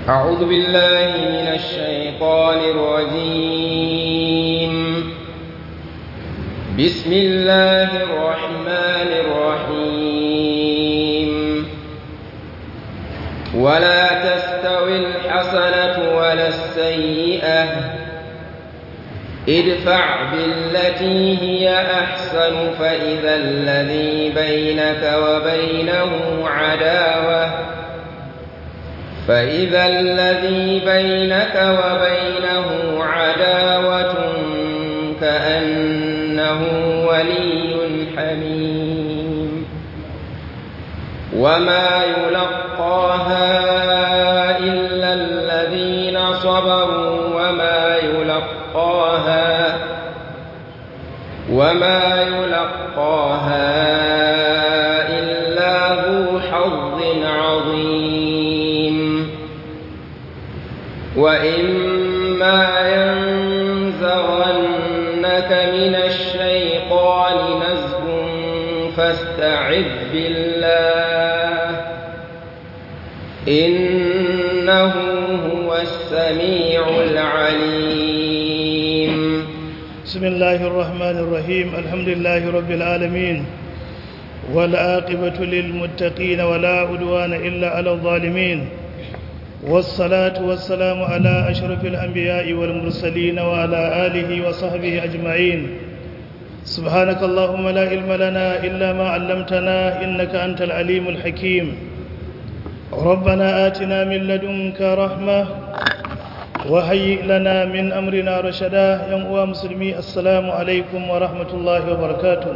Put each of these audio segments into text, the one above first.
أعوذ بالله من الشيطان الرجيم بسم الله الرحمن الرحيم ولا تستوي الحسنة ولا السيئة ادفع بالتي هي أحسن فإذا الذي بينك وبينه عداوة فإذا الذي بينك وبينه عداوة كأنه ولي حميم وما يلقاها إلا الذين صبروا وما يلقاها وما يلقاها إلا ذو حظ عظيم وإما ينزغنك من الشيطان نزغ فاستعذ بالله إنه هو السميع العليم بسم الله الرحمن الرحيم الحمد لله رب العالمين والعاقبة للمتقين ولا عدوان إلا على الظالمين والصلاة والسلام على أشرف الأنبياء والمرسلين وعلى آله وصحبه أجمعين سبحانك اللهم لا علم لنا إلا ما علمتنا إنك أنت العليم الحكيم ربنا آتنا من لدنك رحمة وهيئ لنا من أمرنا رشدا يا مسلمي السلام عليكم ورحمة الله وبركاته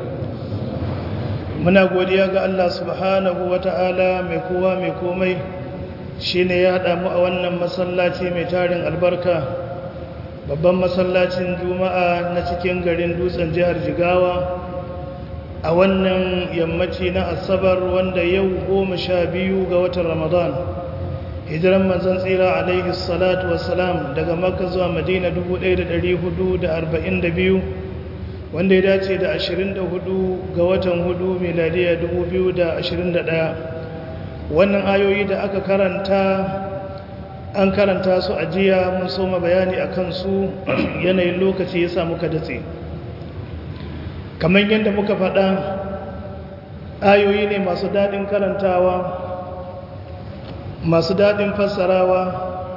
muna godiya ga Allah subhanahu wata'ala mai kowa mai komai shine ya haɗa mu a wannan masallaci mai tarin albarka babban masallacin juma'a na cikin garin dutsen jihar jigawa a wannan yammaci na asabar wanda yau goma sha biyu ga watan ramadan hijiran manzon tsira alaihi salatu wassalam daga makka zuwa madina 1442 wanda ya dace da 24 ga watan hudu miladiya 2021 wannan ayoyi da aka karanta an karanta su a jiya mun soma bayani a kansu yanayin lokaci ya samu datse kamar yadda muka faɗa ayoyi ne masu daɗin karantawa masu daɗin fassarawa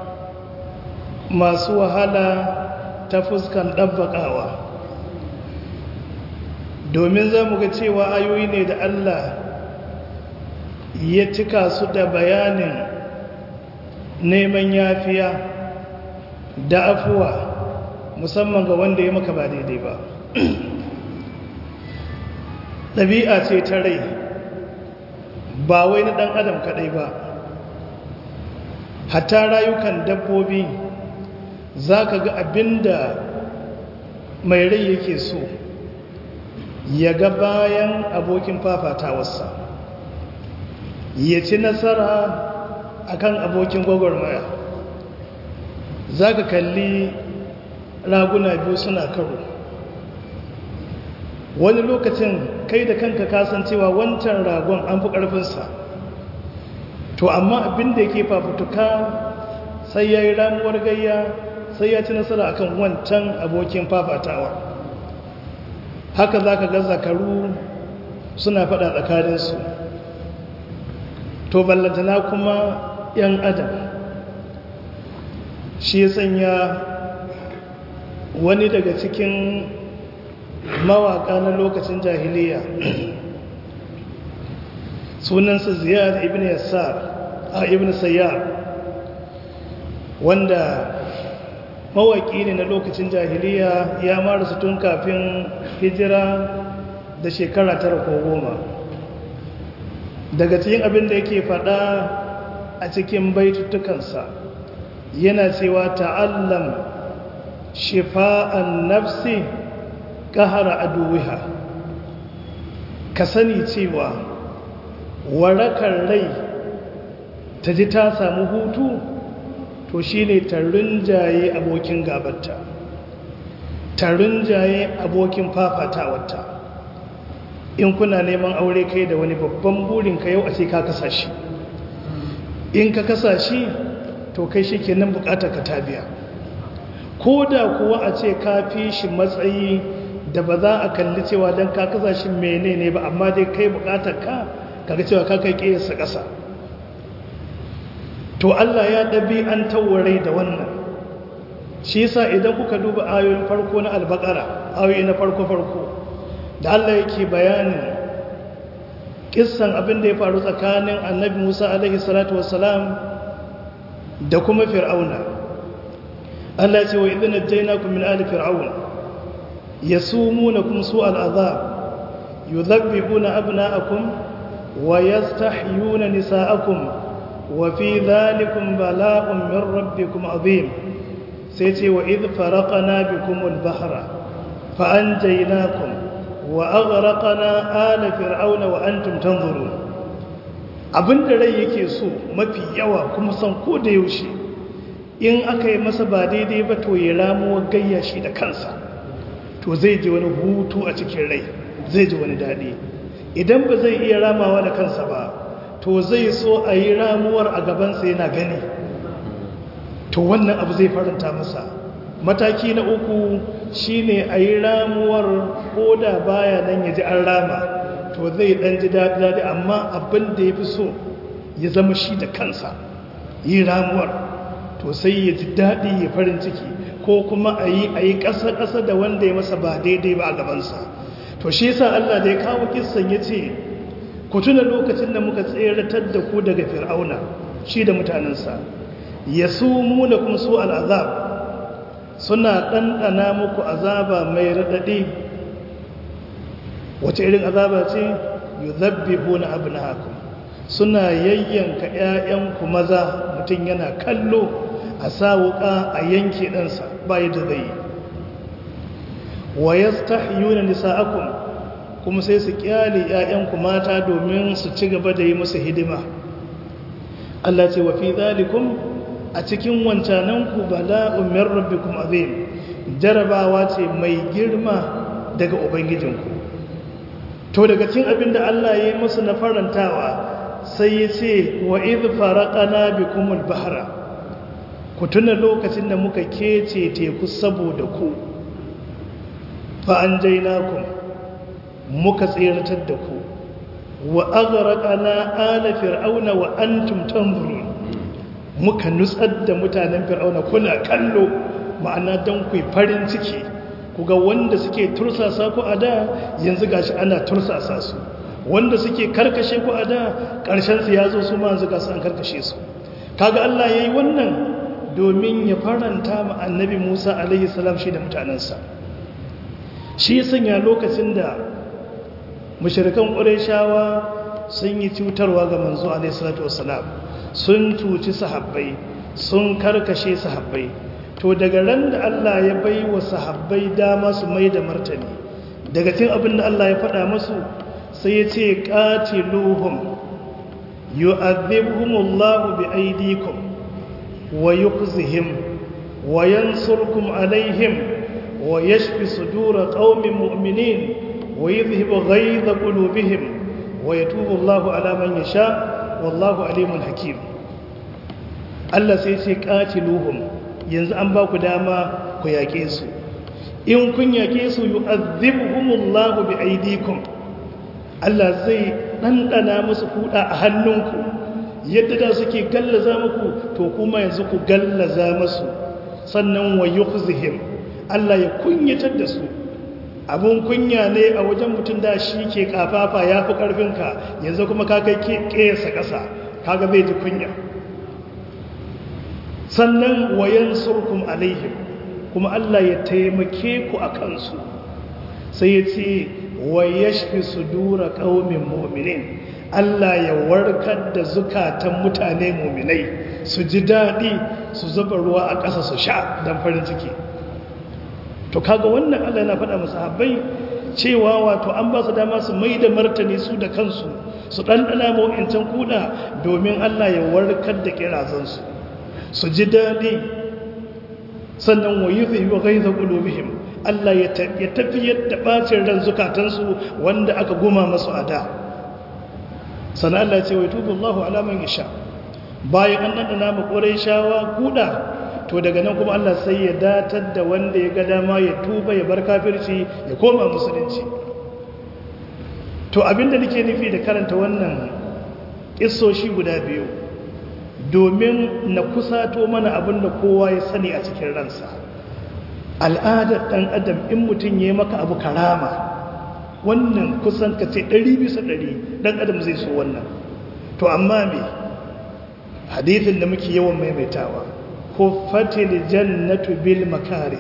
masu wahala ta fuskan ɗabbaƙawa domin za mu ga cewa ayoyi ne da Allah ya cika su da bayanin neman yafiya da afuwa musamman ga wanda ya maka ba daidai ba ɗabi'a ce ta rai ba wai na ɗan adam kaɗai ba hatta rayukan dabbobi za ka ga abinda mai rai yake so ya ga bayan abokin fafatawarsa ya ci nasara akan abokin gwagwarmaya za ka kalli raguna biyu suna karo wani lokacin kai da kanka kasancewa wancan ragon an fi ƙarfinsa to amma abin da yake fafutuka sai ya yi ramuwar gayya sai ya ci nasara akan wancan abokin fafatawa haka za ka ga zakaru suna faɗa tsakaninsu to ballantana kuma 'yan adam shi ya sanya wani daga cikin mawaka na lokacin jahiliya sunansa ziyar ibn yassar a ibn sayyar wanda mawaki ne na lokacin jahiliya ya marasu tun kafin hijira da shekara tara ko goma daga cikin abin da yake fada a cikin baitutukansa yana cewa ta'allam shifa'an nafsi kahara aduwiha ka sani cewa warakar rai ta ji ta samu hutu to shine ta rinjaye abokin gabarta ta rinjaye abokin fafatawarta in kuna neman aure kai da wani babban burin ka yau a ce ka kasa shi in ka kasa shi to kai shi kenan bukatar ka ta biya ko da kuwa a ce ka fi shi matsayi da ba za a kalli cewa don ka kasa shi menene ba amma dai kai bukatar ka kaga cewa ka kai ƙiyarsa ƙasa to Allah ya ɗabi an tawarai da wannan shi yasa idan kuka duba ayoyin farko na albakara ayoyi na farko-farko da Allah yake bayanin kissan abin da ya faru tsakanin annabi Musa alaihi salatu wassalam da kuma fir'auna Allah ce wa idan najjaynakum min ali fir'aun yasumunakum su'al azab yudhabbihuna abna'akum wa yastahyuna nisa'akum wa fi dhalikum bala'un min rabbikum azim sai ce wa idh faraqna bikumul bahra fa anjaynakum wa aghraqna ala fir'auna wa antum tanzurun abinda rai yake so mafi yawa kuma san ko da yaushe in aka yi masa ba daidai ba to ya ramuwa gayya shi da kansa to zai ji wani hutu a cikin rai zai ji wani daɗi idan ba zai iya ramawa da kansa ba to zai so a yi ramuwar a gabansa yana gani to wannan abu zai faranta masa mataki na uku shine a yi ramuwar ko da baya nan ya ji an rama to zai dan ji daɗi amma abin da ya fi so ya zama shi da kansa yi ramuwar to sai ya ji daɗi ya farin ciki ko kuma a yi a yi ƙasa-ƙasa da wanda ya masa ba daidai ba a gabansa to shi yasa Allah da ya kawo kissan ya ce ku tuna lokacin da muka tseratar da ku daga fir'auna shi da mutanensa ya su muna kuma su al'azab suna ɗanɗana muku azaba mai raɗaɗi wace irin azaba ce yi zabbi huna abu na haku suna yayyanka ‘ya'yanku maza mutum yana kallo a sa wuƙa a yanke ɗansa bayi da zai wa ya stahiyuna nisa'akum kuma sai su kyale ‘ya'yanku mata domin su ci gaba da yi musu hidima Allah ce wa fi zalikum a cikin wancananku bala'un min rabbikum azim jarabawa ce mai girma daga ubangijinku to daga cikin abin da Allah ya yi musu na farantawa sai ya ce wa idh faraqana bikumul bahra ku tuna lokacin da muka kece teku saboda ku fa anjaynakum muka tsiratar da ku wa aghraqana ala fir'auna wa antum tanzurun muka nutsar da mutanen fir'auna kuna kallo ma'ana don ku farin ciki ku ga wanda suke tursasa ku a da yanzu gashi ana tursasa su wanda suke karkashe ku a da ƙarshen su ya zo su ma yanzu gasu an karkashe su kaga Allah yayi wannan domin ya faranta ma annabi Musa alaihi salam shi da mutanensa shi ya sanya lokacin da mushrikan Qurayshawa sun yi cutarwa ga manzo alaihi salatu wassalam sun cuci sahabbai sun karkashe sahabbai to daga ran da Allah ya bai wa sahabbai dama su mai da martani daga cin abin da Allah ya faɗa masu sai ya ce qatiluhum yu'adhibhumullahu bi aydikum wa yukhzihim wa yansurkum alaihim wa yashfi sudura qaumin mu'minin wa yudhhibu ghayza qulubihim wa yatubu Allahu ala man yasha wallahu alimun hakim Allah sai ce qatiluhum yanzu an ba ku dama ku yake su in kun yake su yu'adhibuhumullahu bi aydikum Allah zai dandana musu kuda a hannunku yadda da suke gallaza muku to kuma yanzu ku gallaza musu sannan wa yukhzihim Allah ya kunyatar da su abun kunya ne a wajen mutum da shi ke kafafa ya fi ƙarfinka yanzu kuma ka kai ƙesa ƙasa kaga zai ji kunya sannan wayan surkum alaihim kuma Allah ya taimake ku a kansu sai ya ce wa yashfi sudura qaumin mu'minin Allah ya warkar da zukatan mutane mu'minai su ji daɗi su zuba ruwa a ƙasa su sha don farin ciki to kaga wannan Allah yana faɗa musu habbai cewa wato an ba su dama su mai da martani su da kansu su ɗanɗana mawa'incan kuɗa domin Allah ya warkar da kirazansu su ji daɗi sannan wa yi zai wa gaiza ƙulubihim Allah ya tafi yadda ɓacin ran zukatansu wanda aka goma masu a da sannan Allah ce wa tubu Allah alaman ya sha bayan an ɗanɗana ma ƙwarai shawa kuɗa to daga nan kuma Allah sai ya datar da wanda ya ga dama ya tuba ya bar kafirci ya koma musulunci to abinda nake nufi da karanta wannan ƙisoshi guda biyu domin na kusato mana abinda kowa ya sani a cikin ransa al'adar ɗan adam in mutum ya maka abu karama wannan kusan ka ce ɗari bisa ɗari ɗan adam zai so wannan to amma me hadithin da muke yawan maimaitawa huffatil jannatu bil makare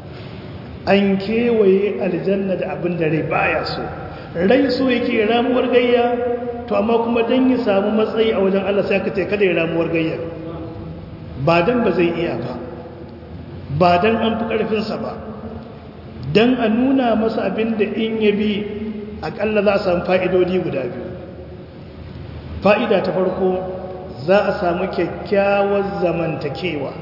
an kewaye aljanna da abin da rai baya so rai so yake ramuwar gayya to amma kuma dan ya samu matsayi a wajen Allah sai aka ce kada ya ramuwar gayya ba dan ba zai iya ba ba dan an fi karfinsa ba dan a nuna masa abin da in ya bi akalla za a samu fa'idodi guda biyu fa'ida ta farko za a samu kyakkyawar zamantakewa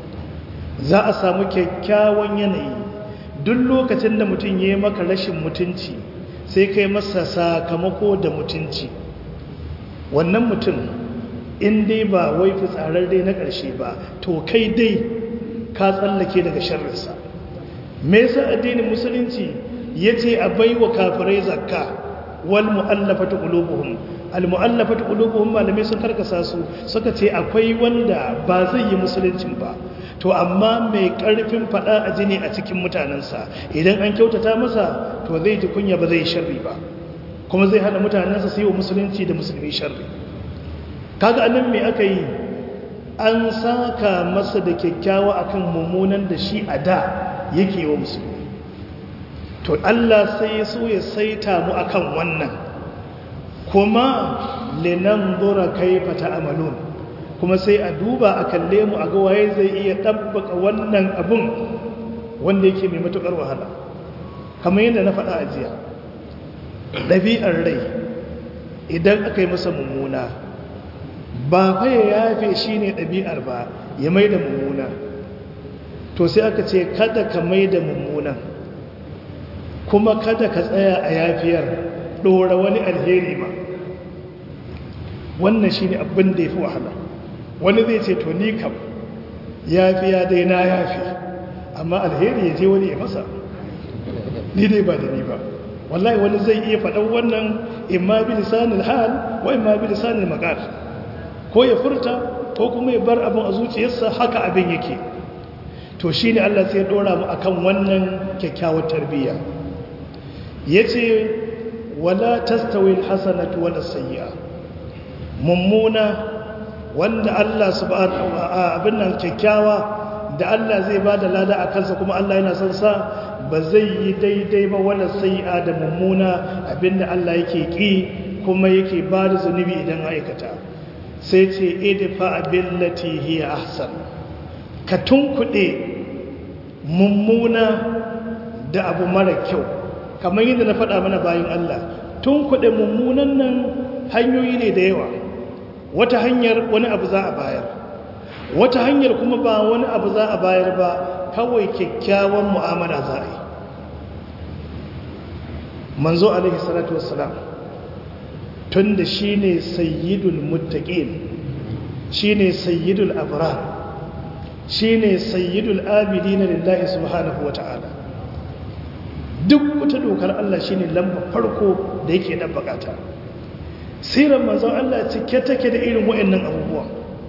za a samu kyakkyawan yanayi duk lokacin da mutum ya yi maka rashin mutunci sai kai masa sakamako da mutunci wannan mutum in dai ba wai fitsararre na ƙarshe ba to kai dai ka tsallake daga sharrinsa me yasa addinin musulunci ya ce a baiwa kafirai zakka wal mu'allafatu qulubuhum al mu'allafatu qulubuhum malamai sun karkasa su suka ce akwai wanda ba zai yi musuluncin ba to amma mai karfin fada a jini a cikin mutanensa idan an kyautata masa to zai ji kunya ba zai sharri ba kuma zai hana mutanensa su yi wa musulunci da musulmi sharri kaga anan me aka yi an saka masa da kyakkyawa akan mummunan da shi a da yake wa musulmi to Allah sai ya so ya saita mu akan wannan kuma linanzura kaifa ta'malun kuma sai a duba a kalle mu a ga waye zai iya tabbaka wannan abun wanda yake mai matukar wahala kamar yadda na faɗa a jiya ɗabi'ar rai idan aka yi masa mummuna ba fa ya yafe shi ne ɗabi'ar ba ya mai da mummuna to sai aka ce kada ka mai da mummunan kuma kada ka tsaya a yafiyar ɗora wani alheri ba wannan shi ne abin da ya fi wahala wani zai ce to ni kam yafiya dai na yafi amma alheri ya je wani ya masa ni dai ba da ni ba wallahi wani zai iya faɗan wannan imma bi lisanil hal wa imma bi lisanil maqal ko ya furta ko kuma ya bar abin a zuciyarsa haka abin yake to shine Allah sai ya dora mu akan wannan kyakkyawar tarbiyya yace wala tastawi alhasanatu wala sayyi'a mummuna wanda Allah subhanahu wa abin nan kyakkyawa da Allah zai bada lada a kansa kuma Allah yana son sa ba zai yi daidai ba wala sayyi'a da mummuna abinda Allah yake ki kuma yake bada zunubi idan aikata sai ce idfa billati hiya ahsan ka tunkuɗe mummuna da abu mara kyau kamar yadda na faɗa mana bayan Allah tunkuɗe mummunan nan hanyoyi ne da yawa wata hanyar wani abu za a bayar wata hanyar kuma ba wani abu za a bayar ba kawai kyakkyawan mu'amala za a yi manzo alaihi salatu wassalam tun da shi ne sayyidul muttaqin shi ne sayyidul abrar shi ne sayyidul abidina lillahi subhanahu wa ta'ala duk wata dokar Allah shi ne lamba farko da yake ɗan bakata siran manzon Allah cike take da irin wa'annan abubuwan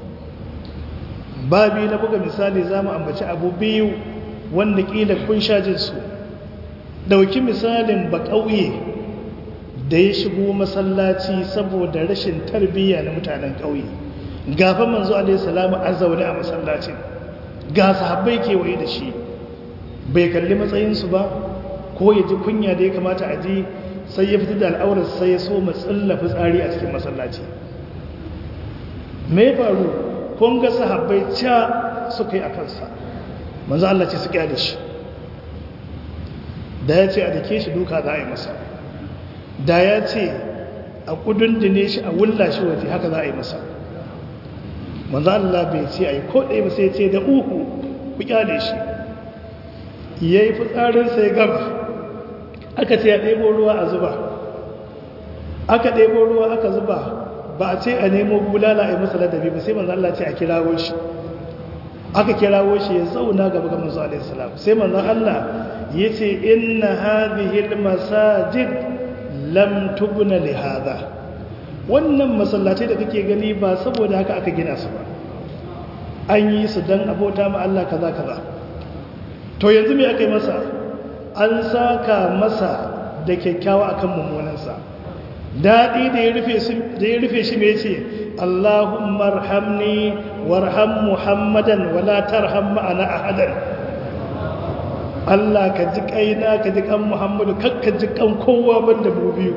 babi na buga misali za mu ambaci abu biyu wanda ƙila kun sha jinsu ɗauki misalin ba ƙauye da ya shigo masallaci saboda rashin tarbiyya na mutanen ƙauye gafa manzo alaihi salamu a zaune a masallacin ga sahabbai kewaye da shi bai kalli matsayinsu ba ko ya ji kunya da ya kamata a ji sai ya fitar da al'aurar sai ya so matsalla fitsari a cikin masallaci me faru kun ga sahabbai ca suka yi a kansa manzo Allah ce su kyale shi da ya ce a dake shi duka za a yi masa da ya ce a kudundune shi a wulla shi waje haka za a yi masa manzo Allah bai ce a yi ko ɗaya ba sai ce da uku ku kyale shi ya yi fitsarin sai gaba aka ce ya ɗebo ruwa a zuba aka ɗebo ruwa aka zuba ba a ce a nemo bulala a yi masa ladabi ba sai manzo Allah ce a kirawo shi aka kirawo shi ya zauna gaba ga manzo alaihi salam sai manzo Allah yace inna hadhihi almasajid lam tubna li hadha wannan masallatai da kake gani ba saboda haka aka gina su ba an yi su dan abota ma Allah kaza kaza to yanzu me aka yi masa an saka masa da kyakkyawa akan mummunansa daɗi da ya rufe shi mai ce Allahumma arhamni warham Muhammadan wala tarham ma'ana ahadan Allah ka ji kaina ka ji kan Muhammadu kakka ji kan kowa banda mu biyu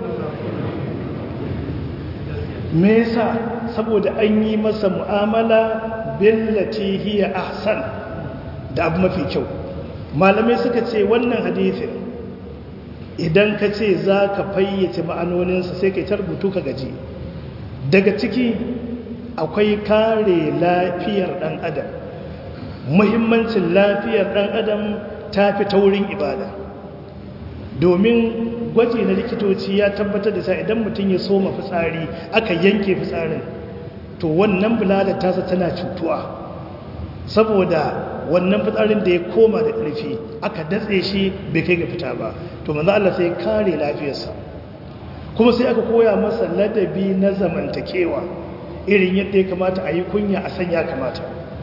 me yasa saboda an yi masa mu'amala billati hiya ahsan da abu mafi kyau malamai suka ce wannan hadithin idan ka ce za ka fayyace ma'anoninsa sai ka yi rubutu ka gaji daga ciki akwai kare lafiyar ɗan adam muhimmancin lafiyar ɗan adam ta fi taurin ibada domin gwaji na likitoci ya tabbatar da sa idan mutum ya soma fitsari aka yanke fitsarin to wannan bulalar tasa tana cutuwa saboda wannan fitsarin da ya koma da ƙarfi aka datse shi bai kai ga fita ba to manzo Allah sai kare lafiyarsa kuma sai aka koya masa ladabi na zamantakewa irin yadda ya kamata a yi kunya a sanya kamata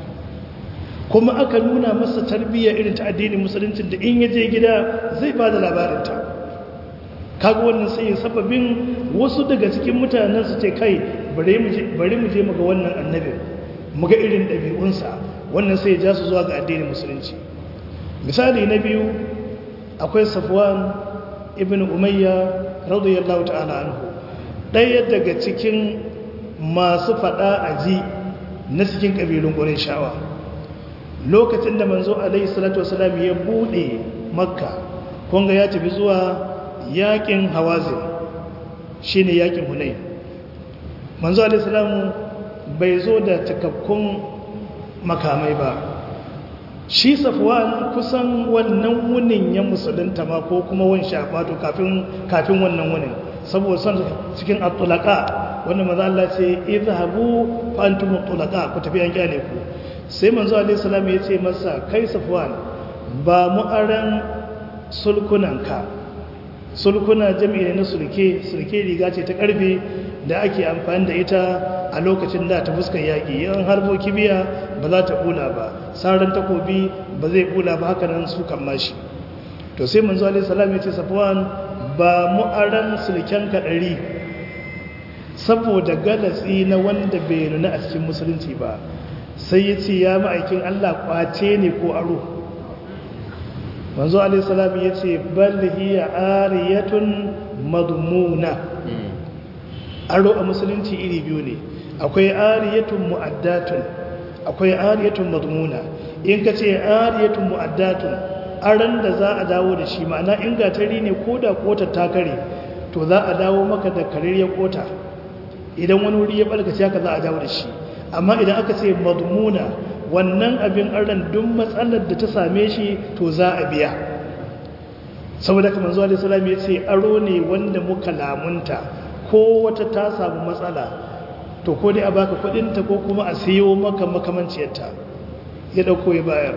kuma aka nuna masa tarbiyya irin ta addinin musulunci da in ya je gida zai ba da labarinta kaga wannan sai ya sababin wasu daga cikin mutanen su ce kai bari mu je mu ga wannan annabin mu ga irin ɗabi'unsa wannan sai ya ja su zuwa ga addinin musulunci misali na biyu akwai safwan ibn umayya radiyallahu ta'ala anhu ɗaya daga cikin masu faɗa a ji na cikin ƙabilun ƙurin shawa lokacin da manzo alaihi salatu wasalam ya buɗe makka kunga ya tafi zuwa yaƙin hawazin shine yaƙin hunain manzo alaihi salamu bai zo da cikakkun makamai ba shi safwan kusan wannan wunin ya musulunta ma ko kuma wani shafato kafin kafin wannan wunin saboda son cikin atulaka wanda maza Allah ce izhabu fa antum atulaka ku tafi an kyale ku sai manzo alaihi salam ya ce masa kai safwan ba mu aran sulkunanka sulkuna jami'i na sulke sulke riga ce ta karfe da ake amfani da ita a lokacin da ta fuskar yaƙi yan harbo kibiya ba za ta bula ba saran takobi ba zai bula ba haka nan su kan mashi to sai manzo alaihi salam ya ce safwan ba mu aran sulken ka ɗari saboda galatsi na wanda bai nuna a cikin musulunci ba sai ya ce ya ma'aikin Allah kwace ne ko aro manzo alaihi salam ya ce bal hiya ariyatun madmuna aro a musulunci iri biyu ne akwai ariyatun mu'addatun akwai ariyatun madmuna in ka ce ariyatun mu'addatun aran da za a dawo da shi ma'ana in gatari ne ko da kotar ta kare to za a dawo maka da kareriyar kota idan wani wuri ya balkace haka za a dawo da shi amma idan aka ce madmuna wannan abin aran duk matsalar da ta same shi to za a biya saboda kamar zuwa da salam ya ce aro ne wanda muka lamunta ko wata ta samu matsala to ko dai a baka kudinta ko kuma a siyo maka makamanciyarta ya dauko ya bayar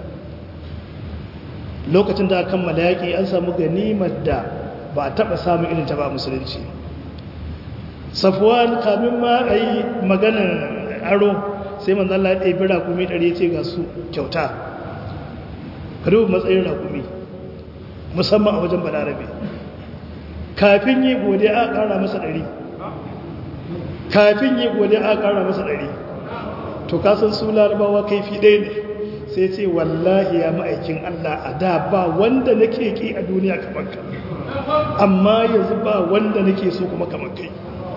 lokacin da aka kammala yaƙi an samu ganimar da ba a taɓa samun irin ta ba musulunci safuwan kamin ma a yi maganin aro sai manzan Allah ya ɗabi rakumi ɗari ce ga su kyauta rubu matsayin rakumi musamman a wajen balarabe kafin yi gode a ƙara masa ɗari kafin yi gode a ƙara masa ɗari to kasan su larabawa kaifi ɗaya ne sai ce wallahi ya ma'aikin Allah a da ba wanda nake ki a duniya kamar ka amma yanzu ba wanda nake so kuma kamar kai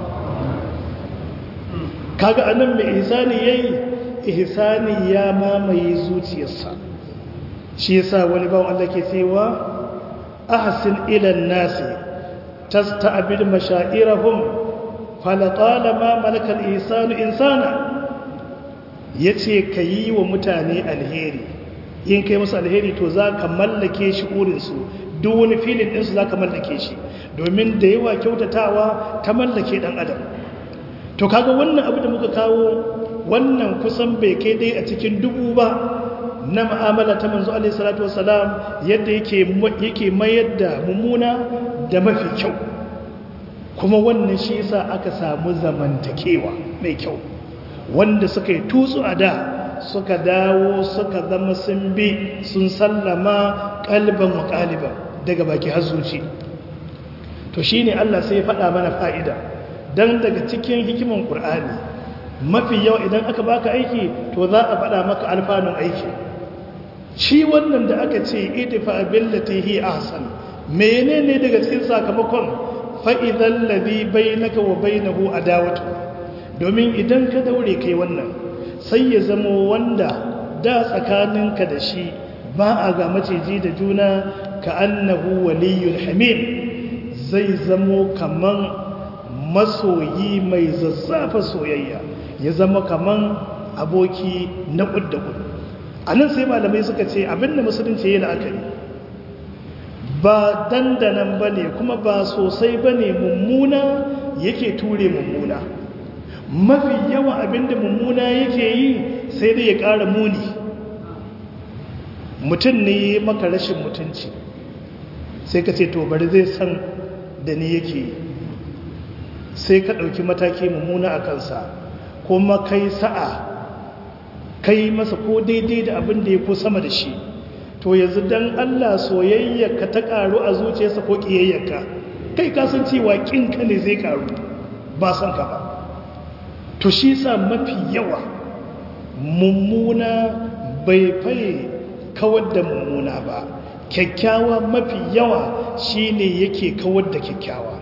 kaga anan mai ihsani yayi ihsani ya mamaye zuciyarsa shi yasa wani bawan Allah ke cewa ahsin ila an-nasi tasta'bid mashairahum fala talama malaka al-ihsanu insana yace kayi wa mutane alheri in kai musu alheri to za ka mallake shi urinsu duk wani filin ɗinsu za ka mallake shi domin da yawa kyautatawa ta mallake ɗan adam to kaga wannan abu da muka kawo wannan kusan bai kai dai a cikin dubu ba na ma'amala ta manzo alaihi salatu wasalam yadda yake yake mayar da mummuna da mafi kyau kuma wannan shi yasa aka samu zamantakewa mai kyau wanda suka yi tutsu a da suka dawo suka zama sun bi sun sallama kalban wa kaliban daga baki har zuci to shine Allah sai ya faɗa mana fa'ida dan daga cikin hikiman Qur'ani mafi yawa idan aka baka aiki to za a faɗa maka alfanun aiki shi wannan da aka ce idfa billati hi ahsan menene daga cikin sakamakon fa idan ladhi bainaka wa bainahu adawatu domin idan ka daure kai wannan sai ya zamo wanda da tsakaninka da shi ba a ga maciji da juna ka annahu waliyul hamim zai zamo kaman masoyi mai zazzafa soyayya ya zama kaman aboki na ƙudda ƙudda a nan sai malamai suka ce abinda musulunci yi la'akari ba dandanan ba ne kuma ba sosai ba ne mummuna yake ture mummuna mafi yawa abinda mummuna yake yi sai dai ya ƙara muni mutum ne maka rashin mutunci sai ka ce to bari zai san da ni yake yi sai ka ɗauki mataki mummuna a kansa kuma kai sa'a kai masa ko daidai da abin da ya ko sama da shi to yanzu dan Allah soyayyarka ta karu a zuciyarsa ko kiyayyarka kai ka san cewa kinka ne zai karu ba san ka ba to shi sa mafi yawa mummuna bai faye kawar da mummuna ba kyakkyawa mafi yawa shine yake kawar da kyakkyawa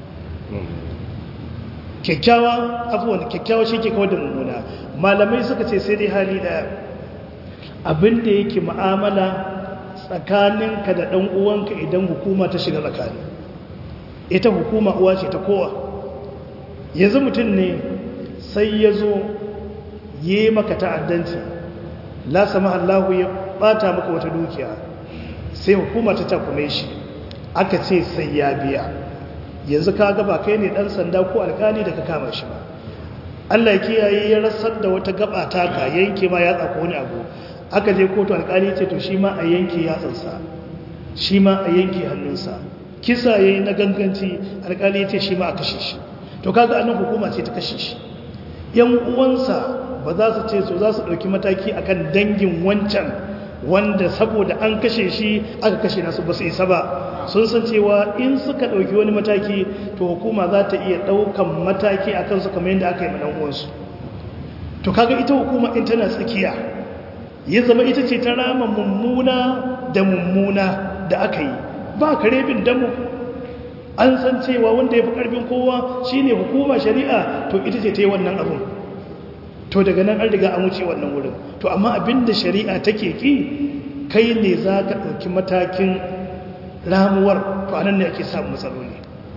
kyakkyawa afuwan kyakkyawa shi ke kawar da mummuna malamai suka ce sai dai hali daya abinda yake ma'amala tsakaninka da ɗan uwanka idan hukuma ta shiga tsakani ita hukuma uwa ce ta kowa yanzu mutum ne sai ya zo yi maka ta'addanci la sama Allahu ya bata maka wata dukiya sai hukuma ta takume shi aka ce sai ya biya yanzu ka gaba kai ne dan sanda ko alkali da ka kama shi ba Allah ya kiyaye ya rasar da wata gaba taka yanke ma ya tsako wani abu aka je kotu alkali ce to shi ma a yanke yatsansa shi ma a yanke hannunsa kisa yayi na ganganci alkali ce shi ma a kashe shi to kaga annan hukuma ce ta kashe shi yan uwansa ba za su ce so za su dauki mataki akan dangin wancan wanda saboda an kashe shi aka kashe nasu ba su isa ba sun san cewa in suka ɗauki wani mataki to hukuma za ta iya ɗaukan mataki a kansu kamar yadda aka yi ma uwansu to kaga ita hukuma in tana tsakiya ya zama ita ce ta rama mummuna da mummuna da aka yi ba kare bin damu an san cewa wanda ya fi ƙarfin kowa shine hukuma shari'a to ita ce ta yi wannan abin to daga nan an riga an wuce wannan wurin to amma abin da shari'a take ki kai ne za ka ɗauki matakin ramuwar to anan ne ake samun matsaloli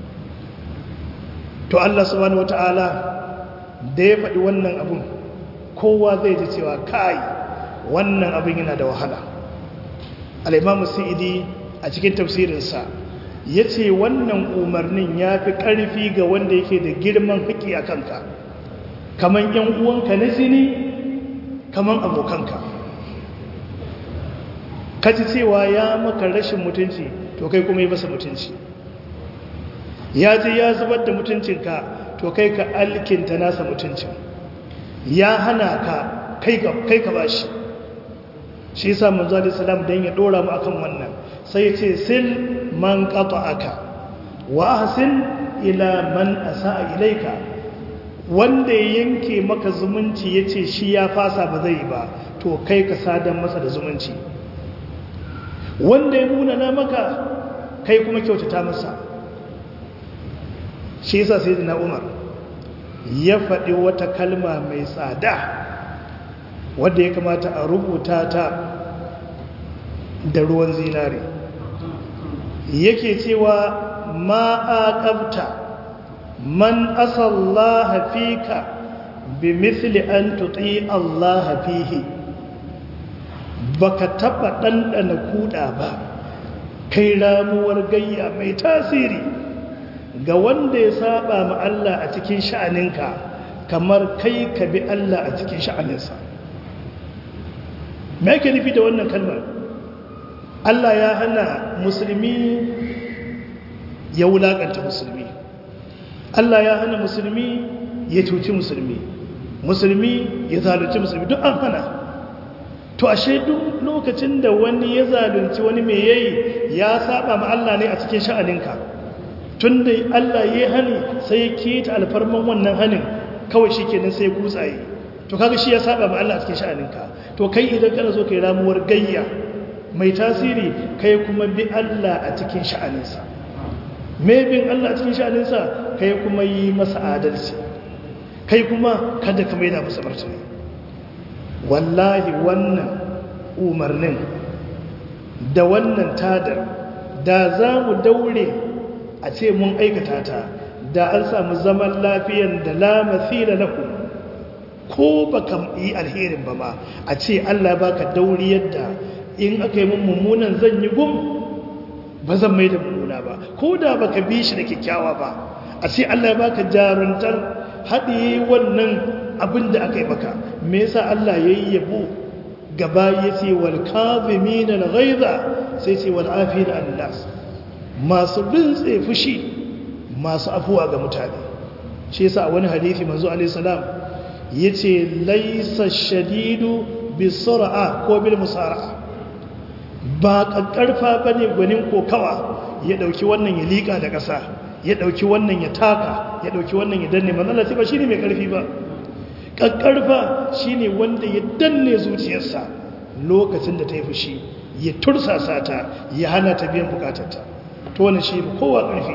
to Allah subhanahu wata'ala da ya faɗi wannan abun kowa zai ji cewa kai wannan abin yana da wahala al'imamu sa'idi a cikin tafsirinsa ya ce wannan umarnin ya fi ƙarfi ga wanda yake da girman haƙi a kanka kamar ‘yan uwanka na zini kamar abokanka ka ji cewa ya maka rashin mutunci to kai kuma yi masa mutunci ya je ya zubar da mutuncinka to kai ka alkinta nasa mutuncin ya hana ka kai ka ba shi shi yasa manzo alaihi salam dan ya dora mu akan wannan sai ya ce sil man qata'aka wa ahsin ila man asaa ilaika wanda ya yanke maka zumunci yace shi ya fasa ba zai ba to kai ka sadan masa da zumunci wanda ya munana maka kai kuma kyautata masa shi yasa sayyidina Umar ya faɗi wata kalma mai tsada wadda ya kamata a rubuta ta da ruwan zinare yake cewa ma aqabta man asallaha fika bi mithli an tuti Allah fihi baka taba dandana kuda ba kai ramuwar gayya mai tasiri ga wanda ya saba ma Allah a cikin sha'aninka kamar kai ka bi Allah a cikin sha'aninsa me yake nufi da wannan kalmar Allah ya hana musulmi ya wulakanta musulmi Allah ya hana musulmi ya cuci musulmi musulmi ya zalunci musulmi duk an hana to ashe duk lokacin da wani ya zalunci wani mai yayi ya saba ma Allah ne a cikin sha'aninka tunda Allah ya hani sai ya kita alfarman wannan hanin kawai shikenan sai ya kutsaye to kaga shi ya saba ma Allah a cikin sha'aninka to kai idan kana so kai ramuwar gayya mai tasiri kai kuma bi Allah a cikin sha'aninsa me bin Allah a cikin sha'aninsa kai kuma yi masa adalci kai kuma kada ka maida masa martani wallahi wannan umarnin da wannan tadar da za mu daure a ce mun aikata ta da an samu zaman lafiyan da la mathila lahu ko baka yi alherin ba ma a ce Allah baka dauri yadda in aka yi mun mummunan zan yi gum ba zan mai da mummuna ba ko da baka bi shi da kyakkyawa ba a ce Allah baka jaruntar haɗe wannan abin da aka yi maka me yasa Allah ya yi yabo gaba ya ce wal kazimin al ghaiza sai ce wal afin an nas masu rintse fushi masu afuwa ga mutane shi yasa wani hadisi manzo alaihi salam yace laysa shadidu bisur'a ko bil musara'a ba kakkarfa bane gwanin kokawa ya dauki wannan ya lika da ƙasa ya dauki wannan ya taka ya dauki wannan ya danne manzo Allah ba shine mai karfi ba kakkarfa shine wanda ya danne zuciyarsa lokacin da ta yi fushi ya tursasa ta ya hana ta biyan bukatarta to wannan shi kowa karfi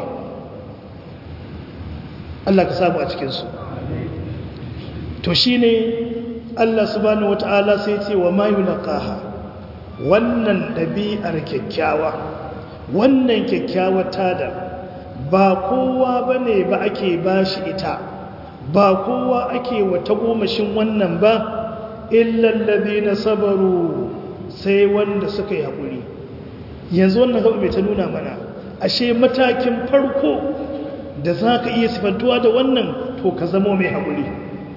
Allah ka samu a cikin su to shine Allah subhanahu wataala sai ce wa ma yulqaha wannan dabi'ar kyakkyawa wannan kyakkyawar tada ba kowa bane ba ake bashi ita ba kowa ake wata gomashin wannan ba illallazi na sabaru sai wanda suka yi haƙuri yanzu wannan gaba mai ta nuna mana ashe matakin farko da za ka iya sifantuwa da wannan to ka zamo mai haƙuri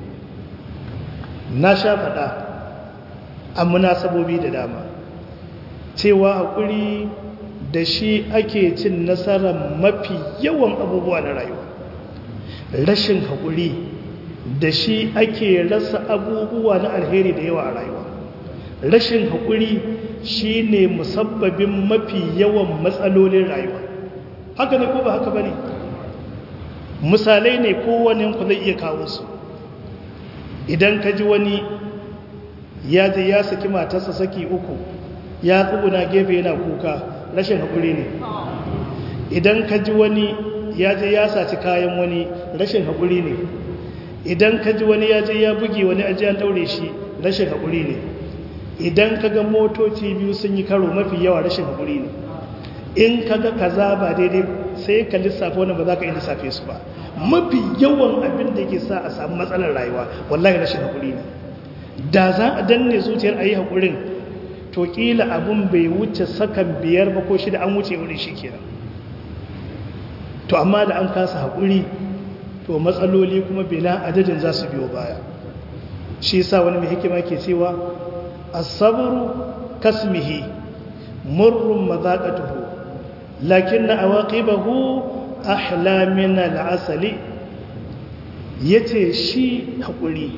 na sha faɗa a munasabobi da dama cewa haƙuri da shi ake cin nasarar mafi yawan abubuwa na rayuwa rashin haƙuri da shi ake rasa abubuwa na alheri da yawa a rayuwa rashin haƙuri shi ne musabbabin mafi yawan matsalolin rayuwa haka ne ko ba haka ba ne misalai ne kowane ku zai iya kawo su idan ka ji wani ya je ya saki matarsa saki uku ya tsuguna gefe yana kuka rashin haƙuri ne idan ka ji wani ya je ya saci kayan wani rashin haƙuri ne idan ka ji wani ya je ya buge wani ajiyar daure shi rashin haƙuri ne idan ka ga motoci biyu sun yi karo mafi yawa rashin haƙuri ne in ka ga kaza ba daidai sai ka lissafa wani ba za ka yi lissafe su ba mafi yawan abin da ke sa a samu matsalar rayuwa wallahi rashin haƙuri ne da za a danne zuciyar a yi haƙurin to ƙila abin bai wuce sakan biyar ba ko shida an wuce wurin shi kenan to amma da an kasa haƙuri to matsaloli kuma bila adadin za su biyo baya shi sa wani mai hikima ke cewa asabru kasmihi murrun mazaqatuhu lakinna awaqibahu ahla min al'asali yace shi haƙuri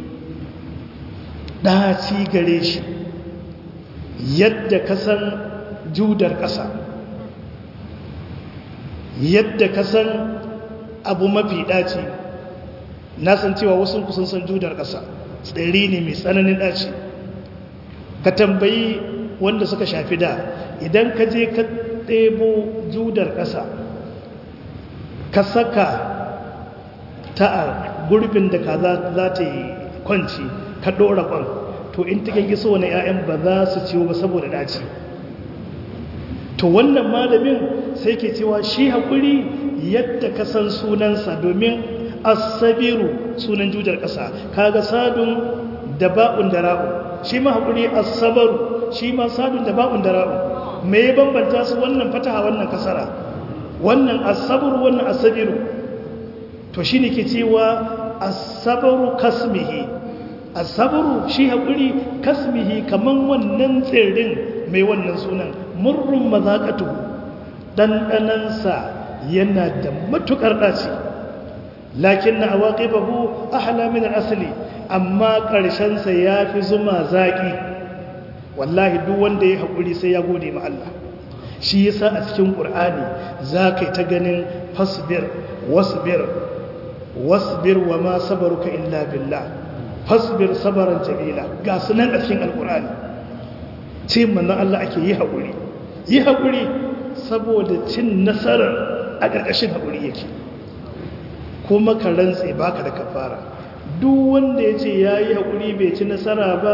ɗaci gare shi yadda kasan judar ƙasa yadda ka san abu mafi ɗaci na san cewa wasu kusan san judar ƙasa tsiri ne mai tsananin ɗaci ka tambayi wanda suka shafi da idan ka je ka ɗebo judar ƙasa ka saka ta a gurbin da ka za ta yi kwanci ka ɗora ƙwan to in ta giso wani 'ya'yan ba za su ciwo ba saboda ɗaci to wannan malamin sai ke cewa shi haƙuri yadda ka san sunansa domin asabiru sunan jujar ƙasa kaga sadun da ba'un da ra'u shi ma haƙuri asabaru shi ma sadun da ba'un da ra'u me ya bambanta su wannan fataha wannan kasara wannan asabaru wannan asabiru to shi ne ke cewa asabaru kasmihi asabaru shi haƙuri kasmihi kaman wannan tsirin mai wannan sunan murrun mazaƙatu ɗanɗanansa yana da matuƙar ɗaci lakin na awaƙi babu ahala min asali amma ƙarshensa ya fi zuma zaƙi wallahi duk wanda ya haƙuri sai ya gode ma Allah shi yasa a cikin ƙur'ani za ka yi ta ganin fasbir wasbir wasbir wa ma sabaruka illa billah fasbir sabaran jamila ga sunan a cikin alƙur'ani ce manzon Allah ake yi haƙuri yi haƙuri saboda cin nasarar a ƙarƙashin haƙuri yake kuma ka rantse baka da kafara duk wanda ya ce ya yi haƙuri bai ci nasara ba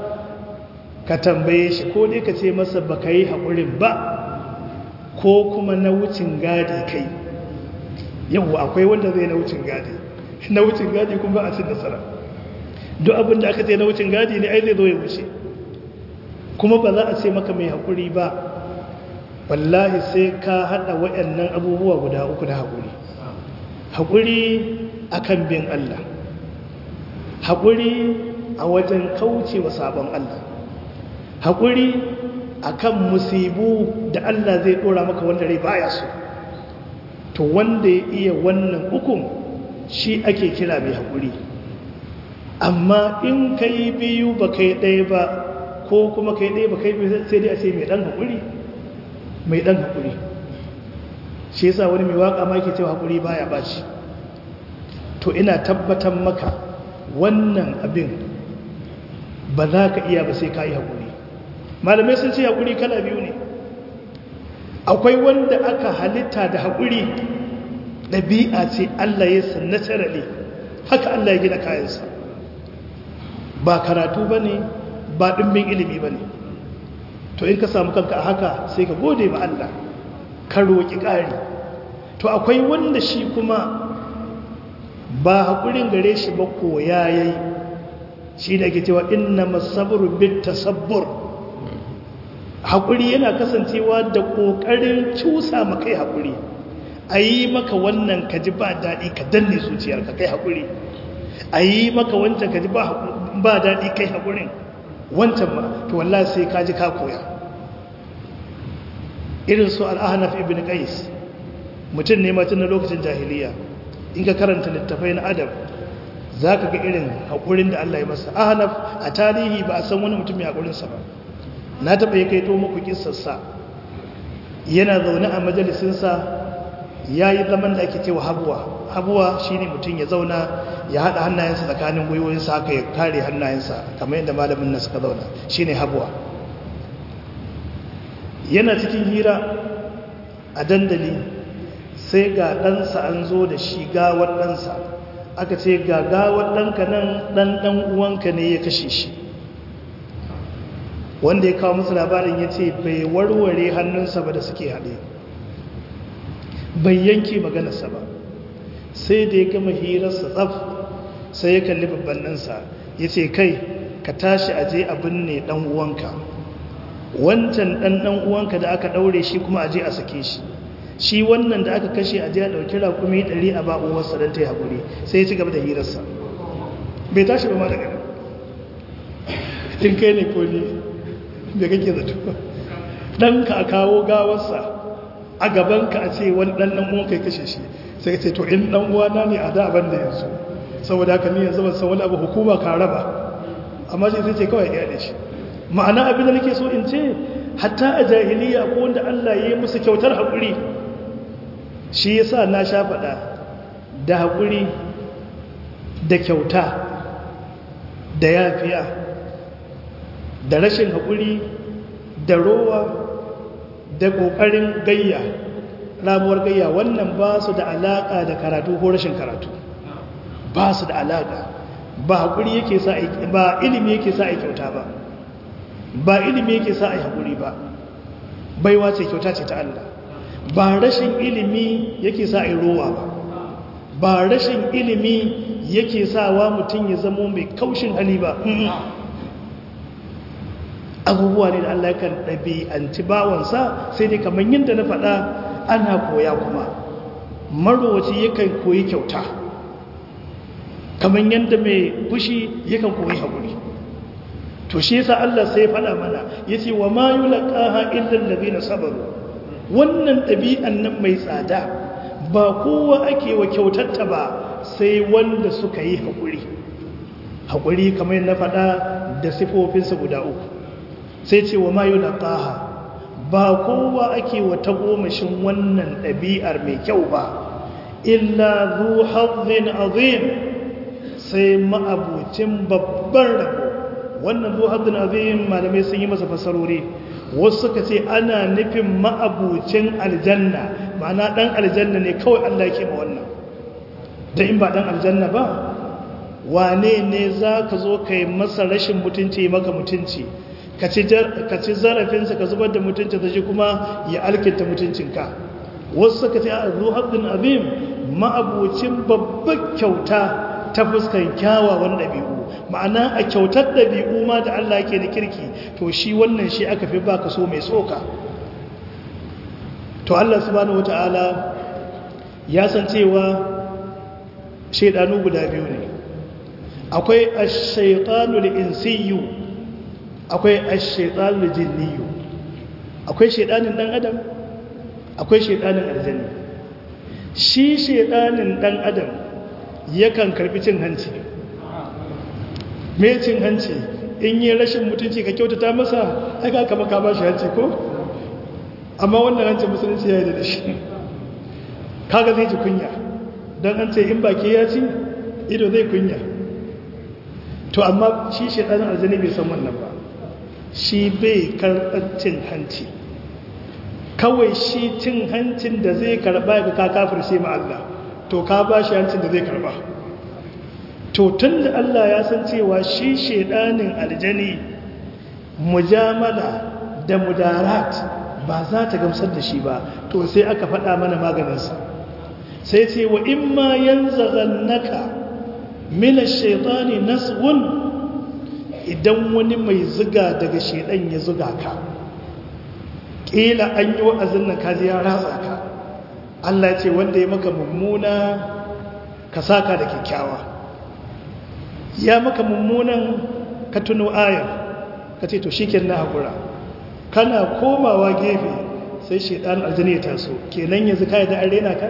ka tambaye shi ko dai ka ce masa ba ka yi haƙurin ba ko kuma na wucin gadi kai yau akwai wanda zai na wucin gadi na wucin gadi kuma ba a cin nasara duk abin da aka ce na wucin gadi ne ai zai zo ya wuce kuma ba za a ce maka mai haƙuri ba wallahi sai ka haɗa waɗannan abubuwa guda uku na haƙuri haƙuri akan bin Allah haƙuri a wajen kauce wa sabon Allah haƙuri akan musibu da Allah zai ɗora maka wanda rai baya so to wanda ya iya wannan ukun shi ake kira mai haƙuri amma in ka yi biyu ba kai ɗaya ba ko kuma kai ɗaya ba kai biyu sai dai a ce mai ɗan haƙuri mai ɗan haƙuri shi yasa wani mai waƙa ma ke cewa haƙuri baya baci to ina tabbatar maka wannan abin ba za ka iya ba sai ka yi haƙuri malamai sun ce haƙuri kala biyu ne akwai wanda aka halitta da haƙuri ɗabi'a ce Allah ya sannatara ne haka Allah ya gina kayansa ba karatu ba ne ba ɗimbin ilimi ba ne to in ka samu kanka a haka sai ka gode ma Allah ka roƙi ƙari to akwai wanda shi kuma ba haƙurin gare shi ba koya ya yi shi da ke cewa inna masabru bit tasabbur haƙuri yana kasancewa da ƙoƙarin cusa makai haƙuri a yi maka wannan ka ji ba daɗi ka danne zuciyarka kai haƙuri a yi maka wancan ka ji ba daɗi kai haƙurin wancan ma to wallah sai ka ji ka koya irin su al'ahanaf ibn qais mutum ne matun na lokacin jahiliya in ka karanta littafai na adam za ka ga irin haƙurin da Allah ya masa ahanaf a tarihi ba a san wani mutum ya haƙurinsa ba na taɓa ya kaito muku kisarsa yana zaune a majalisinsa ya yi zaman da ake cewa habuwa habuwa shi ne mutum ya zauna ya haɗa hannayensa tsakanin gwiwoyinsa haka ya kare hannayensa kamar yadda malamin na suka zauna shi ne habuwa yana cikin hira a dandali sai ga ɗansa an zo da shi gawar ɗansa aka ce ga gawar ɗanka nan ɗan ɗan uwanka ne ya kashe shi wanda ya kawo musu labarin ya ce bai warware hannunsa ba da suke haɗe bai yanke maganarsa ba sai da ya gama hirarsa tsaf sai ya kalli babban ɗansa ya ce kai ka tashi a je abin ne ɗan uwanka wancan ɗan ɗan uwanka da aka ɗaure shi kuma a je a sake shi shi wannan da aka kashe a je a ɗauki rakumi ɗari a ba'uwarsa don ta yi haƙuri sai ya ci gaba da hirarsa bai tashi ba ma daga nan tun kai ne ko ne da kake zato ɗanka a kawo gawarsa a gabanka a ce wani ɗan ɗan uwanka ya kashe shi sai ka ce to in ɗan uwana ne a da abin da yanzu saboda haka ni yanzu ban san wani abu hukuma ka raba amma sai ce kawai ya da shi ma'ana abin da nake so in ce hatta a jahiliya ko wanda Allah ya yi musu kyautar haƙuri shi yasa na sha faɗa da haƙuri da kyauta da yafiya da rashin haƙuri da rowa da ƙoƙarin gayya ramuwar gayya wannan ba su da alaƙa da karatu ko rashin karatu ba su da alaƙa ba haƙuri yake sa ba ilimi yake sa a kyauta ba ba ilimi yake sa a haƙuri ba baiwa ce kyauta ce ta Allah ba rashin ilimi yake sa a rowa ba ba rashin ilimi yake sa wa mutum ya zamo mai kaushin hali ba abubuwa ne da Allah kan ɗabi'anci bawansa sai dai kamar yadda na faɗa ana koya kuma marowaci yakan koyi kyauta kamar yadda mai fushi yakan koyi haƙuri to shi yasa Allah sai ya faɗa mana yace wa ma yulqaha illa allazina sabaru wannan ɗabi'an nan mai tsada ba kowa ake wa kyautatta ba sai wanda suka yi haƙuri haƙuri kamar na faɗa da sifofinsa guda uku sai ce wa ma yulqaha ba kowa ake wa tagomashin wannan ɗabi'ar mai kyau ba illa zu hazzin azim sai ma'abucin babban rabo wannan zu hazzin azim malamai sun yi masa fasarori wasu suka ce ana nufin ma'abucin aljanna ma'ana ɗan aljanna ne kawai Allah ke ma wannan da in ba ɗan aljanna ba wane ne za ka zo ka yi masa rashin mutunci maka mutunci ka ci zarafinsa ka zubar da mutunci da shi kuma ya alkinta mutuncinka wasu suka ce a zuhaddin azim ma'abucin babbar kyauta ta fuskan kyawawan ɗabi'u ma'ana a kyautar ɗabi'u ma da Allah ke da kirki to shi wannan shi aka fi baka so mai tsoka to Allah subhanahu wata'ala ya san cewa shaidanu guda biyu ne akwai ash-shaytanul insiyyu akwai ash-shaytanul jinniyyu akwai shaidanin dan adam akwai shaidanin aljanni shi shaidanin dan adam yakan karbi cin hanci me cin hanci in yi rashin mutunci ka kyautata masa aka kama ka ba shi hanci ko amma wannan hancin musulunci ya yi da shi kaga zai ji kunya don an ce in baki ya ci ido zai kunya to amma shi shaidanin aljanni bai san wannan ba shi bai karɓar cin hanci kawai shi cin hancin da zai karɓa ga ka kafirce ma Allah to ka ba shi hancin da zai karɓa to tun da Allah ya san cewa shi shaidanin aljani mujamala da mudarat ba za ta gamsar da shi ba to sai aka faɗa mana maganinsa sai ce wa in ma yanzaghannaka min ash-shaytani nasghun idan wani mai zuga daga shaidan ya zuga ka ƙila an yi wa'azin nan ka ya ratsa ka Allah ce wanda ya maka mummuna ka saka da kyakkyawa ya maka mummunan ka tuno ayar ka ce to shi na haƙura kana komawa gefe sai shaidan aljini ya taso kenan yanzu ka yi da arena ka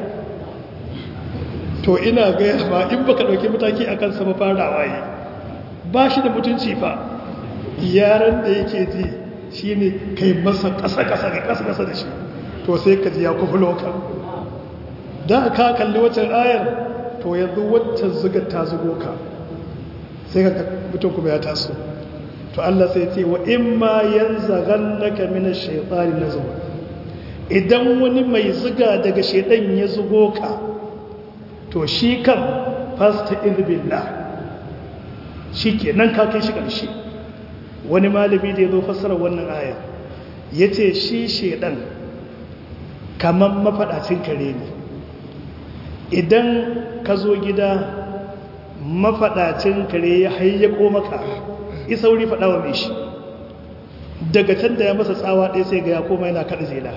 to ina gaya ba in baka ɗauki mataki a kansa mafarawa yi ba shi da mutunci fa yaran da yake ji shi ne kai masa ƙasa-ƙasa ga ƙasa-ƙasa da shi to sai ka ji ya kufulo ka da ka kalli waccan ayar to yanzu waccan zugar ta zugo ka sai ka mutum kuma ya taso to Allah sai ce wa in ma yanzaghannaka min ash-shaytani nazghun idan wani mai zuga daga shaidan ya zugo ka to shi kan fasta billah shi ke nan kakai shi ƙarshe wani malami da ya zo fassara wannan aya ya ce shi shaidan kamar mafaɗacin kare ne idan ka zo gida mafaɗacin kare ya hayyako maka isauri faɗawa mai shi daga can da ya masa tsawa ɗaya sai ga ya koma yana kaɗa zela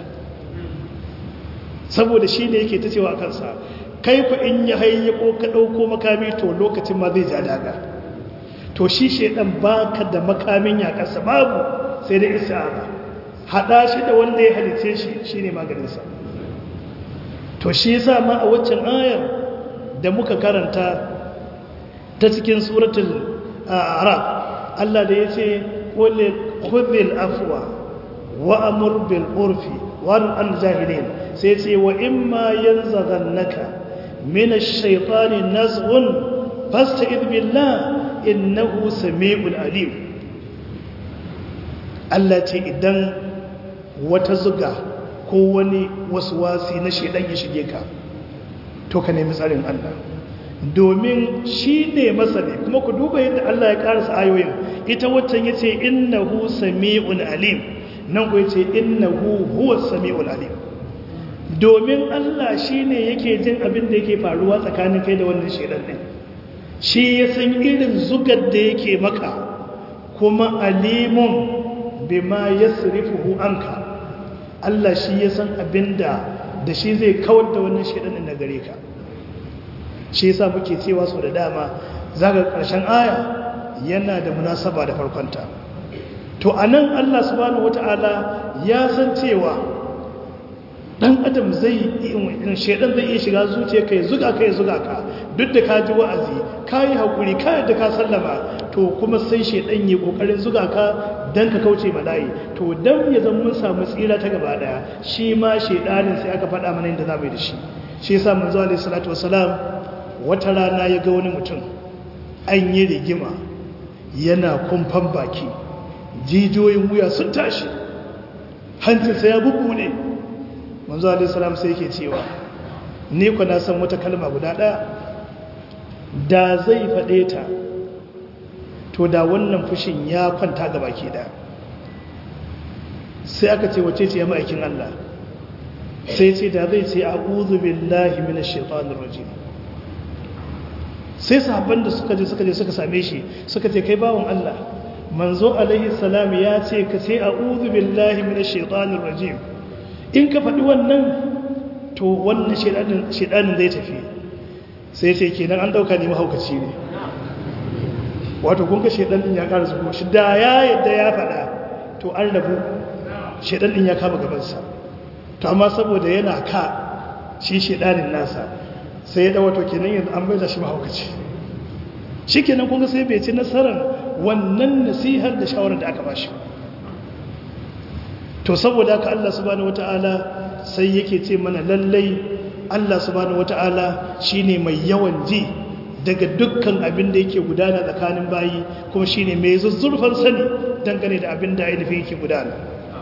saboda shi ne yake ta cewa kansa kai ku in ya hayyako ka ɗauko makami to lokacin ma zai ja daga to shi shaidan baka da makamin ya kasa babu sai da isa'aba hada shi da wanda ya halice shi shine maganinsa to shi yasa ma a waccan ayar da muka karanta ta cikin suratul arab Allah da yace qul khudhil afwa wa amur bil urfi wa al jahilin sai yace wa imma yanzaghannaka min ash-shaytani nazghun fasta'id billah innahu sami'ul alim Allah ce idan wata zuga ko wani waswasi na shedan ya shige ka to ka nemi tsarin Allah domin shi ne masani kuma ku duba yadda Allah ya karasa ayoyin ita waccan yace innahu sami'ul alim nan ku yace innahu huwas sami'ul alim domin Allah shine yake jin abin da yake faruwa tsakanin kai da wannan shedan din shi ya san irin zugar da yake maka kuma alimun bima yasrifuhu anka Allah shi ya san abinda da shi zai kawar da wannan shedan din gare ka shi yasa muke cewa sau da dama zaga ƙarshen aya yana da munasaba da farkonta to anan Allah subhanahu wata'ala ya san cewa dan adam zai in shedan zai iya shiga zuciya kai zuga kai zuga ka duk da ka ji wa'azi ka yi hakuri ka yadda ka sallama to kuma sai shedan yi kokarin zuga ka dan ka kauce malayi to dan ya zama mun samu tsira ta gaba daya shi ma shedanin sai aka faɗa mana inda za mu yi da shi shi yasa manzo alaihi salatu wasalam wata rana ya ga wani mutum an yi rigima yana kumfan baki jijiyoyin wuya sun tashi hancinsa ya bubu ne manzo alaihissalam sai yake cewa ni ku na san wata kalma guda ɗaya da zai faɗe ta to da wannan fushin ya kwanta ga baki ɗaya sai aka ce wace ce ya ma'aikin Allah sai ce da zai ce a'udhu billahi minash shaitanir rajim sai sahabban da suka je suka je suka same shi suka ce kai bawon Allah manzo alaihi salam ya ce ka ce a'udhu billahi minash shaitanir rajim in ka faɗi wannan to wannan shedanin shedanin zai tafi sai ce kenan an dauka ne mahaukaci ne wato kun ga shedan din ya ƙara zuwa shi da ya yadda ya faɗa to an rabu shedan din ya kama gaban sa to amma saboda yana ka shi shedanin nasa sai ya dawo to kenan yanzu an bai da shi mahaukaci shi kenan kun ga sai bai ci nasarar wannan nasihar da shawarar da aka ba shi to saboda haka Allah subhanahu wataala sai yake ce mana lallai Allah subhanahu wataala shine mai yawan ji daga dukkan abin da yake gudana tsakanin bayi kuma shine mai zuzzurfan sani dangane da abin da ainihin yake gudana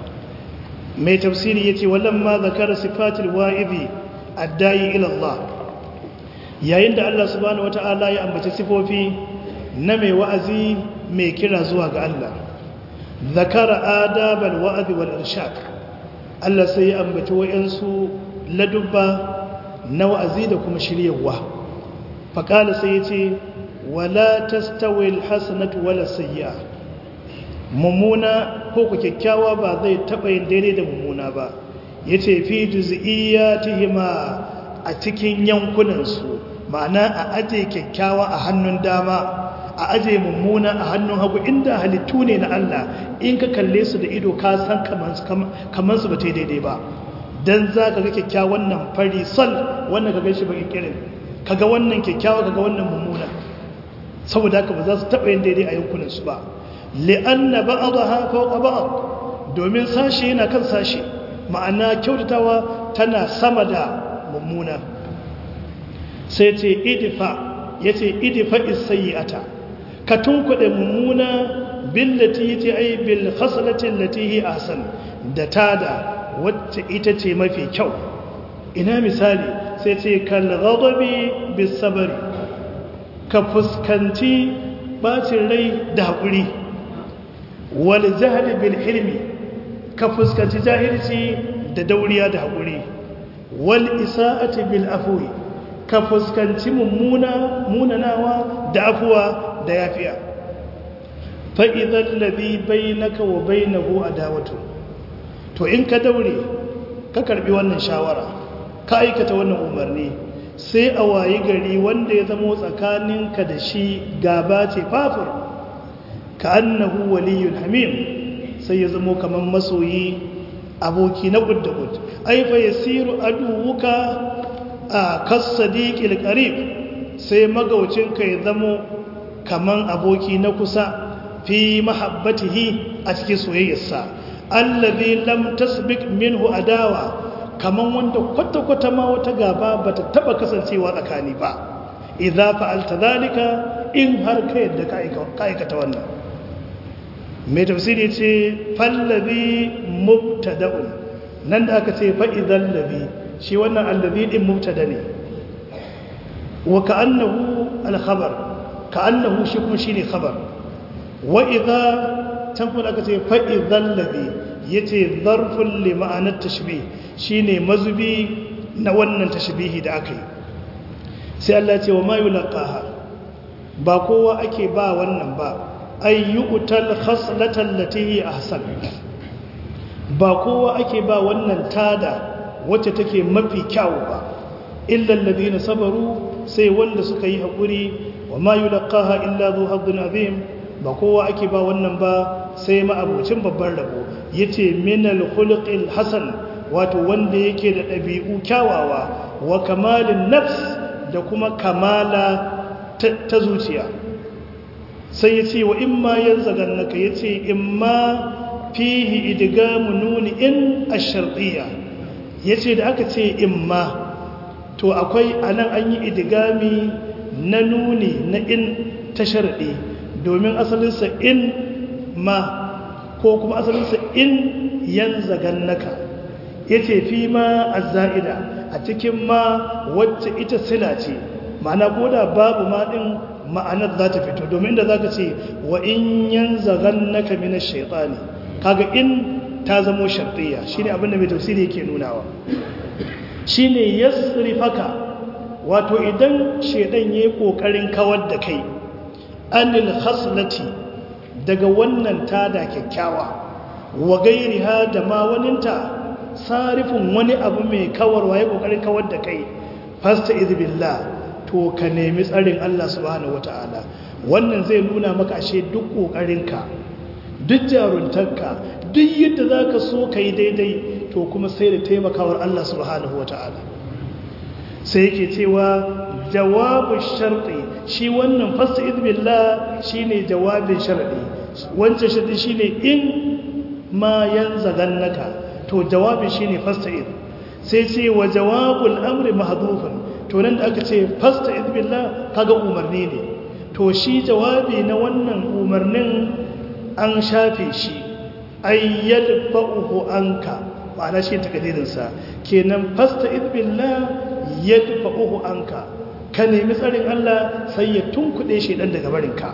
mai tafsiri yace walamma zakara sifatil wa'izi addai ila Allah yayin da Allah subhanahu wataala ya ambaci sifofi na mai wa'azi mai kira zuwa ga Allah zakara adabal wa'azi wal irshad Allah sai ya ambaci wayansu ladubba na wa'azi da kuma shiryawa faqala sai yace wala tastawi alhasanatu wala sayyi'a mummuna ko ku kyakkyawa ba zai taba yin daidai da mummuna ba yace fi juz'iyatihima a cikin yankunan su ma'ana a aje kyakkyawa a hannun dama a aje mummuna a hannun hagu inda halittu ne na Allah in ka kalle su da ido ka san kamar su ba ta daidai ba don za ka ga kyakkyawan nan fari sal wannan ka gaishe bakin kirin ka ga wannan kyakkyawa ka ga wannan mummuna saboda haka ba za su taɓa yin daidai a yankunan su ba li'anna ba'daha fawqa ba'd domin sashi yana kan sashi ma'ana kyautatawa tana sama da mummuna sai ce idfa yace idfa is-sayyi'ata ka tunkuɗe mummuna billati yace ai bil khaslati allati hi ahsan da tada wacce ita ce mafi kyau ina misali sai ce kal ghadabi bis sabri ka fuskanci bacin rai da hakuri wal jahli bil hilmi ka fuskanci jahilci da dauriya da hakuri wal isa'ati bil afwi ka fuskanci mummuna munanawa da afuwa da yafiya fa'izan labi bai naka wa bai na a dawatu to in ka daure ka karbi wannan shawara ka aikata wannan umarni sai a wayi gari wanda ya zamo tsakaninka da shi gaba ce fafur ka annahu waliyun hamim sai ya zamo kamar masoyi aboki na gud da gud aifa ya siru aduwuka a kassadiƙil ƙarib sai magaucinka ya zamo kaman aboki na kusa fi mahabbatihi a cikin soyayyarsa allazi lam tasbiq minhu adawa kaman wanda kwata-kwata ma wata gaba bata taba kasancewa tsakani ba idza fa'alta zalika in har ka yadda ka aikata wannan mai tafsiri ce fallazi mubtada'un nan da aka ce fa idzal ladhi shi wannan allazi din mubtada ne wa ka'annahu al-khabar ka'annahu shi kuma shine khabar wa idza tan kuma aka ce fa idzal ladhi yace zarfun li ma'anar tashbih shine mazubi na wannan tashbihi da aka yi sai Allah ce wa ma yulqaha ba kowa ake ba wannan ba ayyutal khaslatan lati ahsan ba kowa ake ba wannan tada wacce take mafi kyawu ba illal ladina sabaru sai wanda suka yi hakuri wa ma yulqaha illa dhu hazzin azim ba kowa ake ba wannan ba sai ma abocin babban rabo yace minal khuluqil hasan wato wanda yake da ɗabi'u kyawawa wa kamalin nafs da kuma kamala ta zuciya sai ya ce wa in ma yan zagannaka ya ce in ma fihi idigamu nuni in a sharɗiya ya ce da aka ce in ma to akwai anan an yi idigami na nuni na in ta sharɗi domin asalinsa in ma ko kuma asalinsa in yan zagannaka ya ce fi ma a za'ida a cikin ma wacce ita sila ce ma'ana ko da babu ma ɗin ma'anar za ta fito domin da za ka ce wa in yan zagan na kaminar shaitani kaga in ta zamo sharɗiyya shi ne abinda mai tausiri yake nunawa shi ne ya faka wato idan shaidan ya yi ƙoƙarin kawar da kai anil haslati daga wannan tada kyakkyawa wa gairi ha da ma waninta sarifin wani abu mai kawarwa ya ƙoƙarin kawar da kai fasta izbillah to ka nemi tsarin Allah subhanahu wata'ala wannan zai nuna maka ashe duk ƙoƙarinka duk jaruntarka duk yadda za ka so ka yi daidai to kuma sai da taimakawar Allah subhanahu wata'ala sai yake cewa jawabin sharɗi shi wannan fasta izbillah shi ne jawabin sharɗi wancan sharɗi shi ne in ma yan zagannaka to jawabin shi ne fasta iz sai ce wa jawabul amri mahdhufun to nan da aka ce fasta izbillah kaga umarni ne to shi jawabi na wannan umarnin an shafe shi ayyad fa'uhu anka ma'ana shi takadirinsa kenan fasta izbillah yadfa'uhu anka ka nemi tsarin Allah sai ya tunkuɗe shi dan daga barinka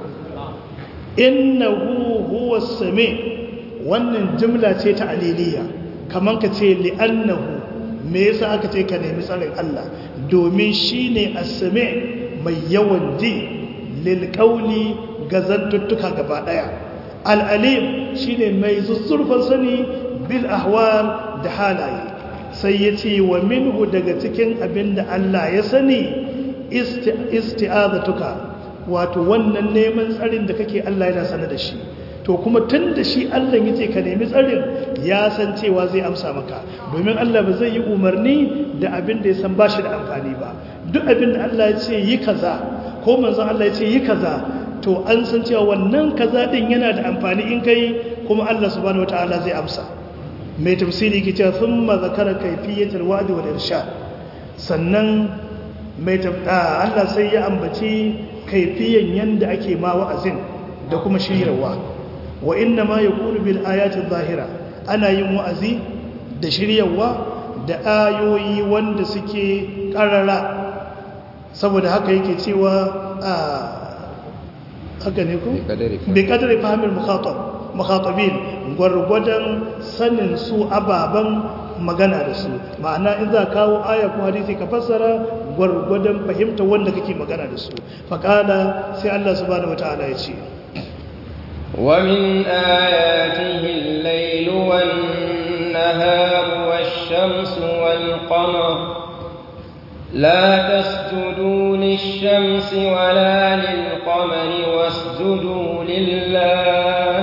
innahu huwa sami wannan jimla ce ta aliliya kaman ka ce li'annahu me yasa aka ce ka nemi tsarin Allah domin shine as-sami mai yawan ji lil qawli gazantuttuka gaba daya al-alim shine mai zuzzurfan sani bil ahwal da halaye sai yace wa minhu daga cikin abinda Allah ya sani isti'azatuka wato wannan neman tsarin da kake Allah yana sanar da shi to kuma tun da shi Allah ya ce ka nemi tsarin ya san cewa zai amsa maka domin Allah ba zai yi umarni da abin da ya san ba shi da amfani ba duk abin da Allah ya ce yi kaza ko manzon Allah ya ce yi kaza to an san cewa wannan kaza din yana da amfani in kai kuma Allah subhanahu wataala zai amsa mai tafsiri ke cewa thumma zakara kayfiyatul wa'd wal irshad sannan mai Allah sai ya ambaci kaifiyan yanda ake ma wa'azin da kuma shiryarwa wa inna ma yakunu bil ayati zahira ana yin wa'azi da shiryawa da ayoyi wanda suke karara saboda haka yake cewa a haka ne ku bi kadari fahimil mukhatab mukhatabin gwargwadon sanin su ababan magana da su ma'ana in za kawo aya ko hadisi ka fassara gwargwadon fahimta wanda kake magana da su faqala sai Allah subhanahu wataala ya ce ومن آياته الليل والنهار والشمس والقمر لا تسجدوا للشمس ولا للقمر واسجدوا لله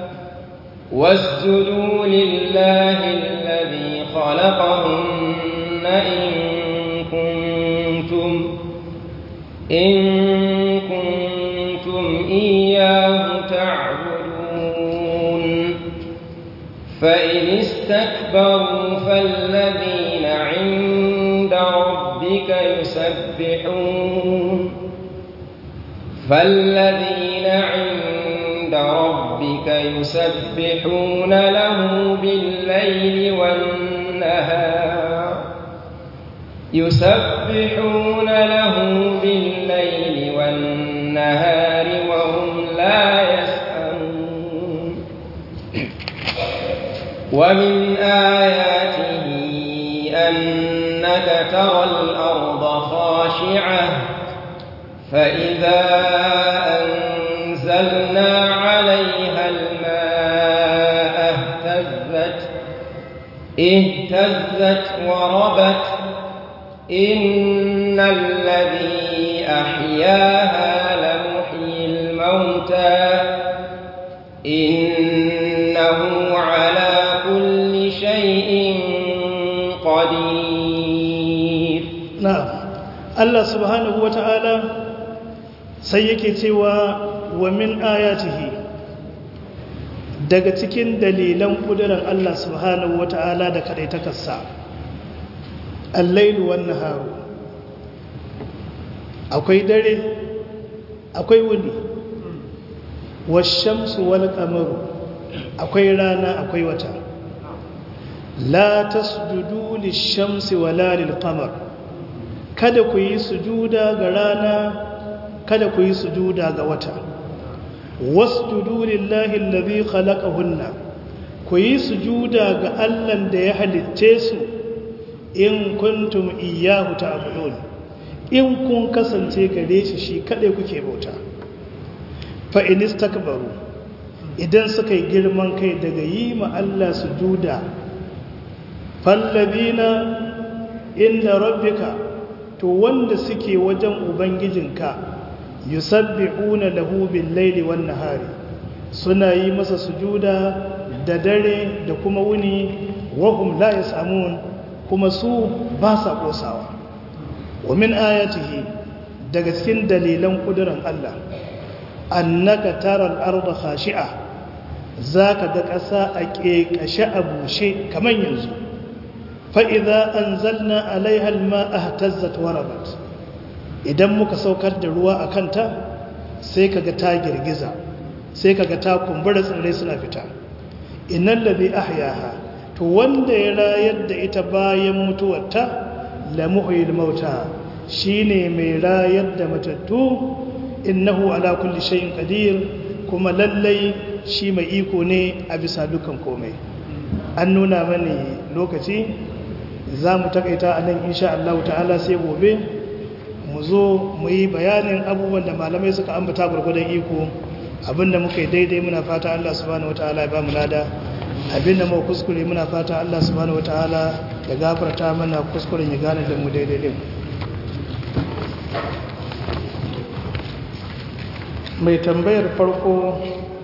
واسجدوا لله الذي خلقهن إن كنتم إن كنتم إياه تعبدون فإن استكبروا فالذين عند ربك يسبحون فالذين عند ربك يسبحون له بالليل والنهار يسبحون له بالليل والنهار وهم لا يسأمون ومن آياته أنك ترى الأرض خاشعة فإذا أنزلنا عليها الماء اهتزت اهتزت وربت إن الذي أحياها إنه على كل شيء قدير na'am Allah subhanahu wata'ala sai yake cewa wa min ayatihi daga cikin dalilan kudurar Allah subhanahu wata'ala da kadaitakarsa al-lailu wan naharu akwai dare akwai wuni wash-shamsu wal qamaru akwai rana akwai wata la tasjudu lish-shamsi wala lil-qamar kada ku yi sujuda ga rana kada ku yi sujuda ga wata wasjudu lillahi allazi khalaqahunna ku yi sujuda ga Allah da ya halicce su in kuntum iyyahu ta'budun in kun kasance gare shi shi kadai kuke bauta fa in istakbaru idan suka yi girman kai daga yi ma Allah sujuda fallabina inda rabbika to wanda suke wajen ubangijinka yusabbihuna lahu bil laili wan nahari suna yi masa sujuda da dare da kuma wuni wahum la yasamun kuma su ba sa kosawa wa min ayatihi daga cikin dalilan kuduran Allah annaka taral arda khashi'a zaka ga ƙasa a ƙeƙashe a bushe kaman yanzu fa'iza an zalna alaihal ma'a tazzat warabat idan muka saukar da ruwa a kanta sai kaga ta girgiza sai kaga ta kumbura tsirrai suna fita inan labi ahyaha to wanda ya rayar da ita bayan mutuwarta lamuhuyil mauta shine mai rayar da matattu innahu ala kulli shay'in qadir kuma lallai shi mai iko ne a bisa dukan komai an nuna mani lokaci za mu takaita a nan insha Allah ta'ala sai gobe mu zo mu yi bayanin abubuwan da malamai suka ambata gwargwadon iko abinda muka yi daidai muna fata Allah subhanahu wataala ya ba mu lada abinda mu kuskure muna fata Allah subhanahu wataala ya gafarta mana kuskuren ya gane da mu daidai din mai tambayar farko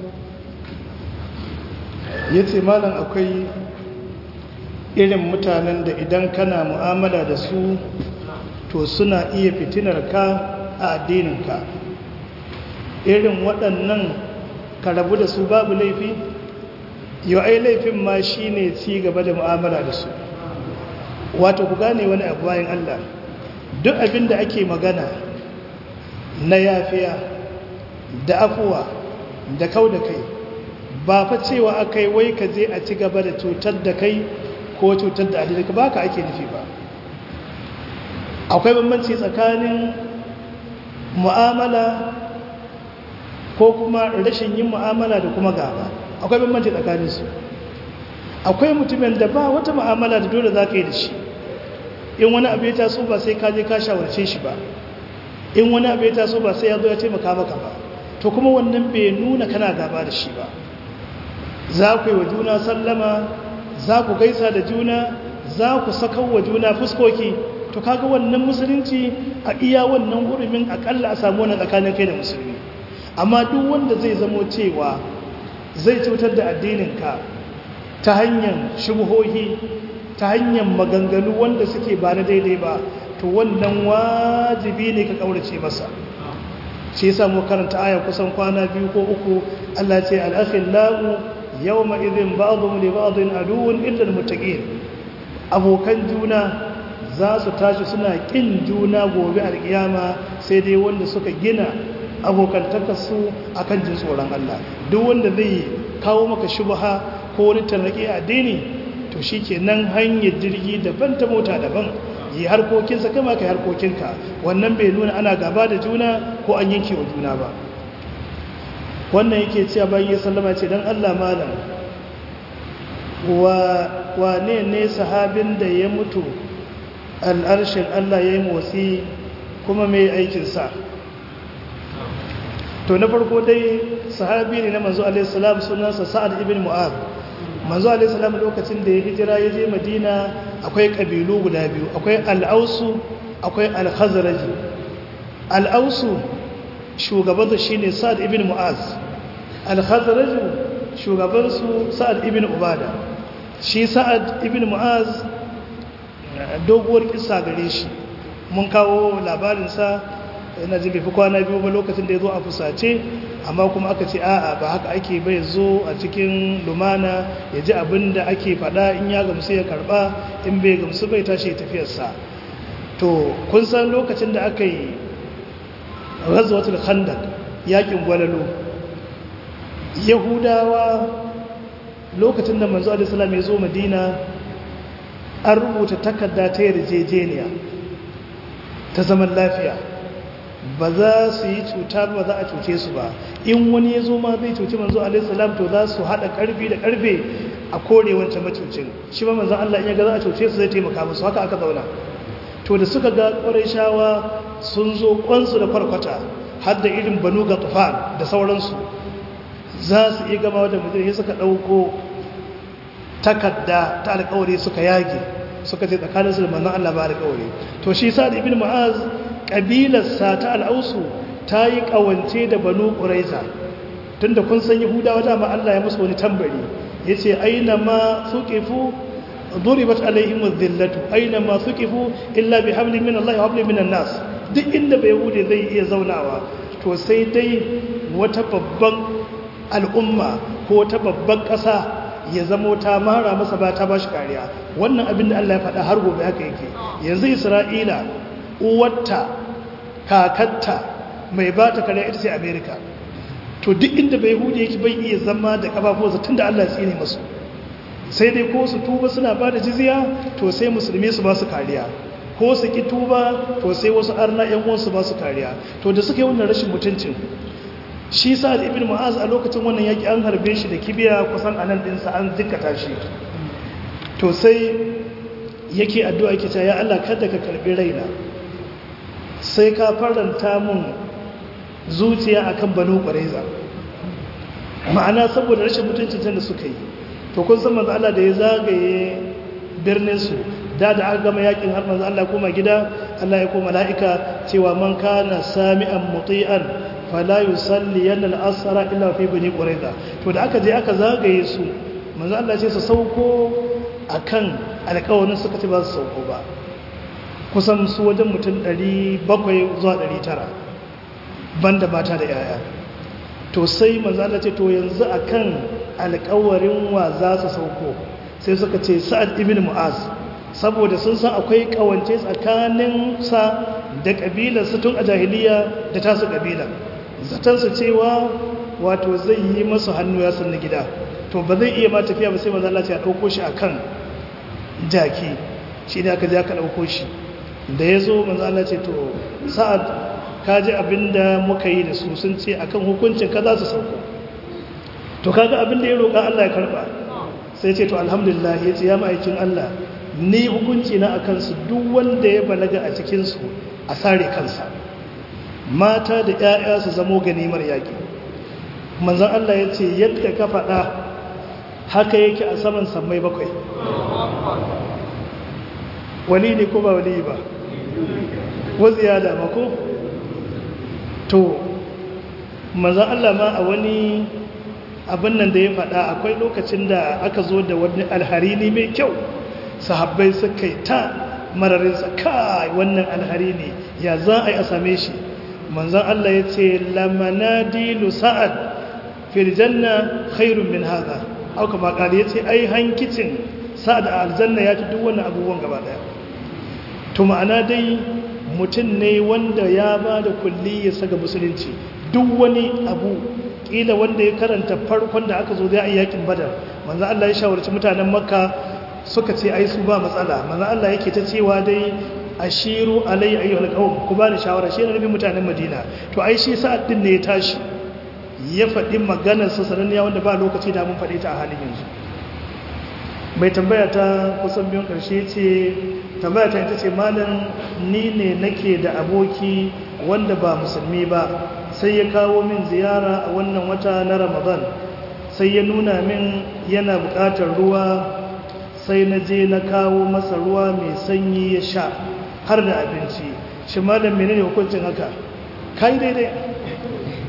ya ce malam akwai irin mutanen da idan kana mu'amala da su to suna iya fitinar ka a addininka irin waɗannan ka rabu da su babu laifi yau ai laifin ma shi ne ci gaba da mu'amala da su wato ku gane wani abu bayan Allah duk abin da ake magana na yafiya da afuwa da kau da kai ba fa cewa akai wai ka je a ci gaba da cutar da kai ko cutar da adalika ba ka ake nufi ba akwai bambanci tsakanin mu'amala ko kuma rashin yin mu'amala da kuma gaba akwai bambanci tsakaninsu akwai mutumin da ba wata mu'amala da dole za ka yi da shi in wani abu ya taso ba sai ka je ka shawarce shi ba in wani abu ya taso ba sai ya zo ya taimaka maka ba to kuma wannan bai nuna kana gaba da shi ba za ku yi wa juna sallama za ku gaisa da juna za ku sakar wa juna fuskoki to kaga wannan musulunci a iya wannan hurumin akalla a samu wannan tsakanin kai da musulmi amma duk wanda zai zamo cewa zai cutar da addininka ta hanyar shubuhohi ta hanyar maganganu wanda suke ba na daidai ba to wannan wajibi ne ka kaurace masa shi yasa mu karanta aya kusan kwana biyu ko uku Allah ce al-akhillau yawma idhin ba'dhum li ba'dhin aduwwun illa al-muttaqin abokan juna za su tashi suna kin juna gobe alkiyama sai dai wanda suka gina abokantakarsu akan jin tsoron Allah duk wanda zai kawo maka shubha ko wani tarnaki a addini to shikenan hanyar jirgi daban ta mota daban yi harkokinsa kama ka harkokinka wannan bai nuna ana gaba da juna ko an yanke wa juna ba wannan yake cewa bayan ya sallama ce don Allah malam wane ne sahabin da ya mutu al'arshin Allah ya yi motsi kuma mai aikinsa to na farko dai sahabi ne na manzo alaihissalam sunansa sa'ad ibn mu'ad manzo alaihissalam lokacin da ya hijira ya je madina akwai kabilu guda biyu akwai al'ausu akwai al-khazraji al'ausu shugabansu shine sa'ad ibn mu'az al-khazraju shugabansu sa'ad ibn ubada shi sa'ad ibn mu'az doguwar kisa gare shi mun kawo labarinsa yana jin bai fi kwana biyu ba lokacin da ya zo a fusace amma kuma aka ce a'a ba haka ake bai zo a cikin lumana ya ji abin da ake faɗa in ya gamsu ya karɓa in bai gamsu bai tashi ya tafiyarsa to kun san lokacin da aka yi razwatul khandaq yakin gwalalo yahudawa lokacin da manzo alaihi salam ya zo madina an rubuta takarda ta yarjejeniya ta zaman lafiya ba za su yi cuta ba za a cuce su ba in wani ya zo ma zai cuci manzo alaihi salam to za su haɗa ƙarfi da ƙarfe a kore wancan macucin shi ba manzon Allah in ya ga za a cuce su zai taimaka musu haka aka zauna to da suka ga shawa sun zo kwansu da kwarkwata har da irin banu ga tufan da sauransu za su iya gama da mutum ya suka ɗauko takarda ta alkawari suka yage suka ce tsakaninsu da manzon Allah ba alkawari to shi sa da ibn mu'az ƙabilarsa ta al'ausu ta yi ƙawance da banu ƙuraiza tun da kun san yahudawa dama Allah ya musu wani tambari ya ce aina ma suƙifu duribat alaihim dhillatu aina ma suqifu illa bihablin min Allah wa hablin min nas duk inda bai hude zai iya zaunawa to sai dai wata babban al'umma ko wata babban ƙasa ya zamo ta mara masa ba ta bashi kariya wannan abin da Allah ya faɗa har gobe haka yake yanzu Isra'ila uwarta kakatta mai ba ta kariya ita ce America to duk inda bai hude yake bai iya zama da kafafuwansa tunda Allah ya tsine masu sai dai ko su tuba suna ba da jizya to sai musulmi su ba su kariya ko su ki tuba to sai wasu arna yan uwansu ba su kariya to da suka yi wannan rashin mutuncin shi sa da ibn mu'az a lokacin wannan yaki an harbe shi da kibiya kusan anan dinsa an zikkata shi to sai yake addu'a yake cewa ya Allah kada ka karbi raina sai ka faranta mun zuciya akan banu quraiza ma'ana saboda rashin mutuncin da suka yi to kun san manzo Allah da ya zagaye birnin su da da aka gama yakin har manzo Allah koma gida Allah ya koma mala'ika cewa man kana sami'an muti'an fala yusalli yana al-asra illa fi bani quraiza to da aka je aka zagaye su manzo Allah ce su sauko akan alƙawarin suka ce ba su sauko ba kusan su wajen mutum 700 zuwa 900 banda mata da yaya to sai manzo Allah ce to yanzu akan alƙawarin wa za su sauko sai suka ce sa'ad ibn mu'az saboda sun san akwai kawance tsakanin sa da kabilar su tun a jahiliya da tasu kabila zaton su cewa wato zai yi masu hannu ya sanna gida to ba zai iya ma tafiya ba sai manzo Allah ya dauko shi akan jaki shi ne aka je aka dauko shi da yazo manzo Allah ce to sa'ad kaji abinda muka yi da su sun ce akan hukuncin ka za su sauko to kaga abinda ya roƙa Allah ya karba sai ce to alhamdulillah ya ce ya ma'aikin Allah ni hukunci na akan su duk wanda ya balaga a cikin su a sare kansa mata da ƴaƴa su zamo ganimar yaki manzon Allah ya ce yadda ka faɗa haka yake a saman sammai bakwai wali ne ko ba wali ba waziya da mako to manzan Allah ma a wani abin nan da ya faɗa akwai lokacin da aka zo da wani alharini mai kyau sahabbai suka yi ta mararinsa kai wannan alharini ya za a yi a same shi manzan Allah ya ce lamanadilu sa'ad firjanna khairun min haza auka makali ya ce ai hankicin sa'ad a aljanna ya ci duk wannan abubuwan gaba daya to ma'ana dai mutum ne wanda ya ba da kulli ya saga musulunci duk wani abu kila wanda ya karanta farkon da aka zo zai yi yakin badar manzo Allah ya shawarci mutanen makka suka ce ai su ba matsala manzo Allah yake ta cewa dai ashiru alai ayyuhal qawm ku bani shawara shi ne nabin mutanen madina to ai shi sa'ad din ne ya tashi ya faɗi maganar sa sananniya wanda ba lokaci da mun faɗi ta a halin yanzu mai tambaya ta kusan biyun ƙarshe ce tambaya ta ita ce malam ni ne nake da aboki wanda ba musulmi ba sai ya kawo min ziyara a wannan wata na ramadan sai ya nuna min yana buƙatar ruwa sai na je na kawo masa ruwa mai sanyi ya sha har da abinci shi malam menene hukuncin haka kai daidai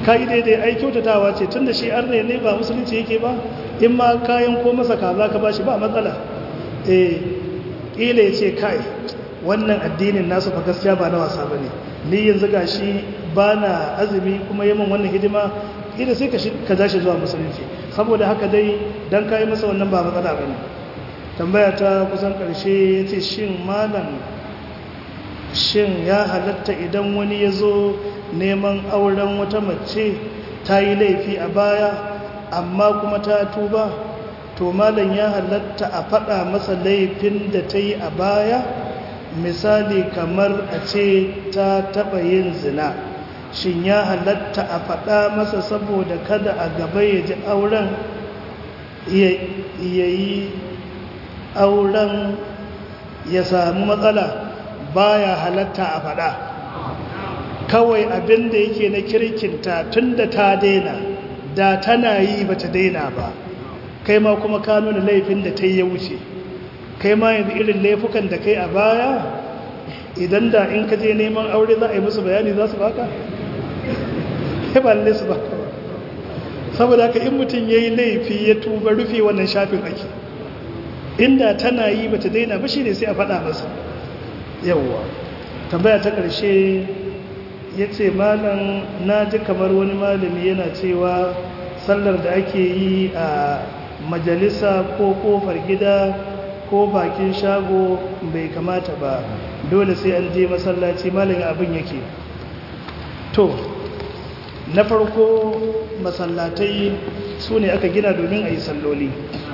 ka yi daidai ai kyautatawa ce tun da shi arne ne ba musulunci yake ba in ma kayan ko masa kaza ka bashi ba matsala eh ƙila ya ce kai wannan addinin nasu fa gaskiya ba na wasa ba ne ni yanzu ga shi ba na azumi kuma yamin wannan hidima ƙila sai ka ja shi zuwa musulunci saboda haka dai don kayi masa wannan ba matsala ba ne tambaya ta kusan ƙarshe ya ce shin malam shin ya halatta idan wani ya zo neman auren wata mace ta yi laifi a baya amma kuma ta tuba to malam ya halatta a faɗa masa laifin da ta yi a baya misali kamar a ce ta taɓa yin zina shin ya halatta a faɗa masa saboda kada a gaba ya ji auren ya yi auren ya samu matsala baya halatta a faɗa kawai abin da yake na kirkinta tun da ta daina da tana yi ba ta daina ba kai ma kuma ka nuna laifin da ta yi ya wuce kai ma yanzu irin laifukan da kai a baya idan da in ka je neman aure za a yi musu bayani za su baka? ba lalle su baka ba saboda haka in mutum ya yi laifi ya tuba rufe wannan shafin ake inda tana yi ba ta daina ba shi ne sai a faɗa masa yauwa tambaya ta ƙarshe ya ce malam na ji kamar wani malami yana cewa sallar da ake yi a majalisa ko kofar gida ko bakin shago bai kamata ba dole sai an je masallaci malamin abin yake to na farko masallatai su ne aka gina domin a yi salloli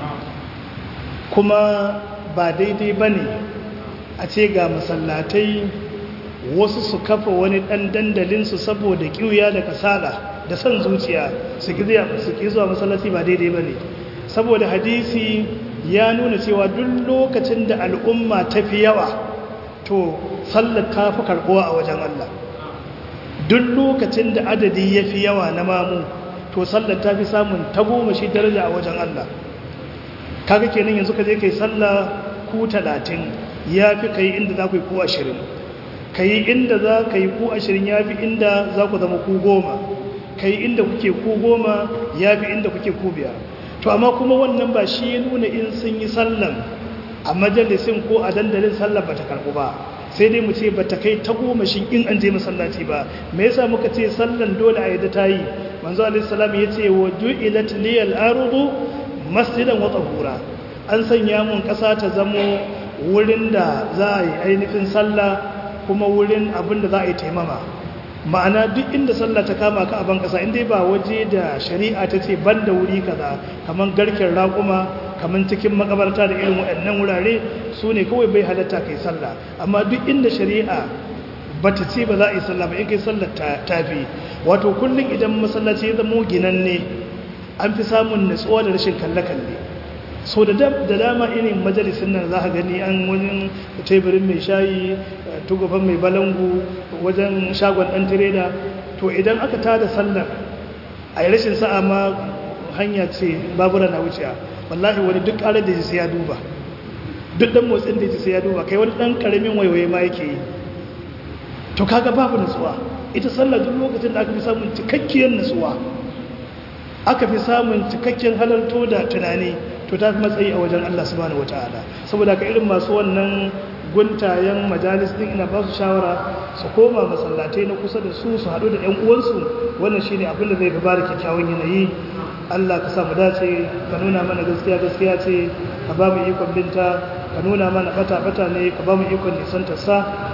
kuma ba daidai ba ne a ce ga masallatai wasu su kafa wani ɗan dandalinsu saboda ƙiuya da kasala da son zuciya su ƙi zuwa masallaci ba daidai ba ne saboda hadisi ya nuna cewa duk lokacin da al'umma ta fi yawa to sallar ta fi karɓuwa a wajen Allah duk lokacin da adadi ya fi yawa na mamu to sallar ta fi samun tagomashi daraja a wajen Allah kaga kenan yanzu ka je kai sallah ku talatin ya fi ka yi inda za ku yi ku ashirin ka yi inda za ka yi ku ashirin ya fi inda za ku zama ku goma ka yi inda kuke ku goma ya fi inda kuke ku biyar to amma kuma wannan ba shi ya nuna in sun yi sallan a majalisin ko a dandalin sallar ba ta karɓu ba sai dai mu ce ba ta kai ta goma shi in an je masallaci ba me yasa muka ce sallan dole a yadda ta yi manzo alaihi salam ya ce wa ju'ilat liyal ardu masjidan wa tahura an sanya mun ƙasa ta zamo wurin da za a yi ainihin sallah kuma wurin abin da za a yi taimama ma'ana duk inda sallah ta kama ka a ban ƙasa inda ba waje da shari'a ta ce ban da wuri kaza kamar garken raƙuma kamar cikin makabarta da irin waɗannan wurare su ne kawai bai halatta kai sallah amma duk inda shari'a ba ta ce ba za a yi sallah ba in kai sallah ta fi wato kullum idan masallaci ya zama ginanne an fi samun natsuwa da rashin kalle-kalle so da dama irin majalisun nan za a gani an wajen teburin mai shayi tugafan mai balangu wajen shagon ɗan tireda to idan aka tada sallar a yi rashin sa'a ma hanya ce babura na wuciya wallahi wani duk ƙarar da ji sai ya duba duk ɗan motsin da ji sai ya duba kai wani ɗan ƙaramin waiwaye ma yake yi to kaga babu nutsuwa ita sallar duk lokacin da aka fi samun cikakkiyar nutsuwa aka fi samun cikakken halarto da tunani to ta fi matsayi a wajen Allah subhanahu wataala saboda ka irin masu wannan guntayen majalis din ina ba su shawara su koma masallatai na kusa da su su haɗu da 'yan uwansu wannan shine abin da zai fi bada kyakkyawan yanayi Allah ka samu dace ka nuna mana gaskiya gaskiya ce ka ba mu ikon binta ka nuna mana bata bata ne ka ba mu ikon nisantar sa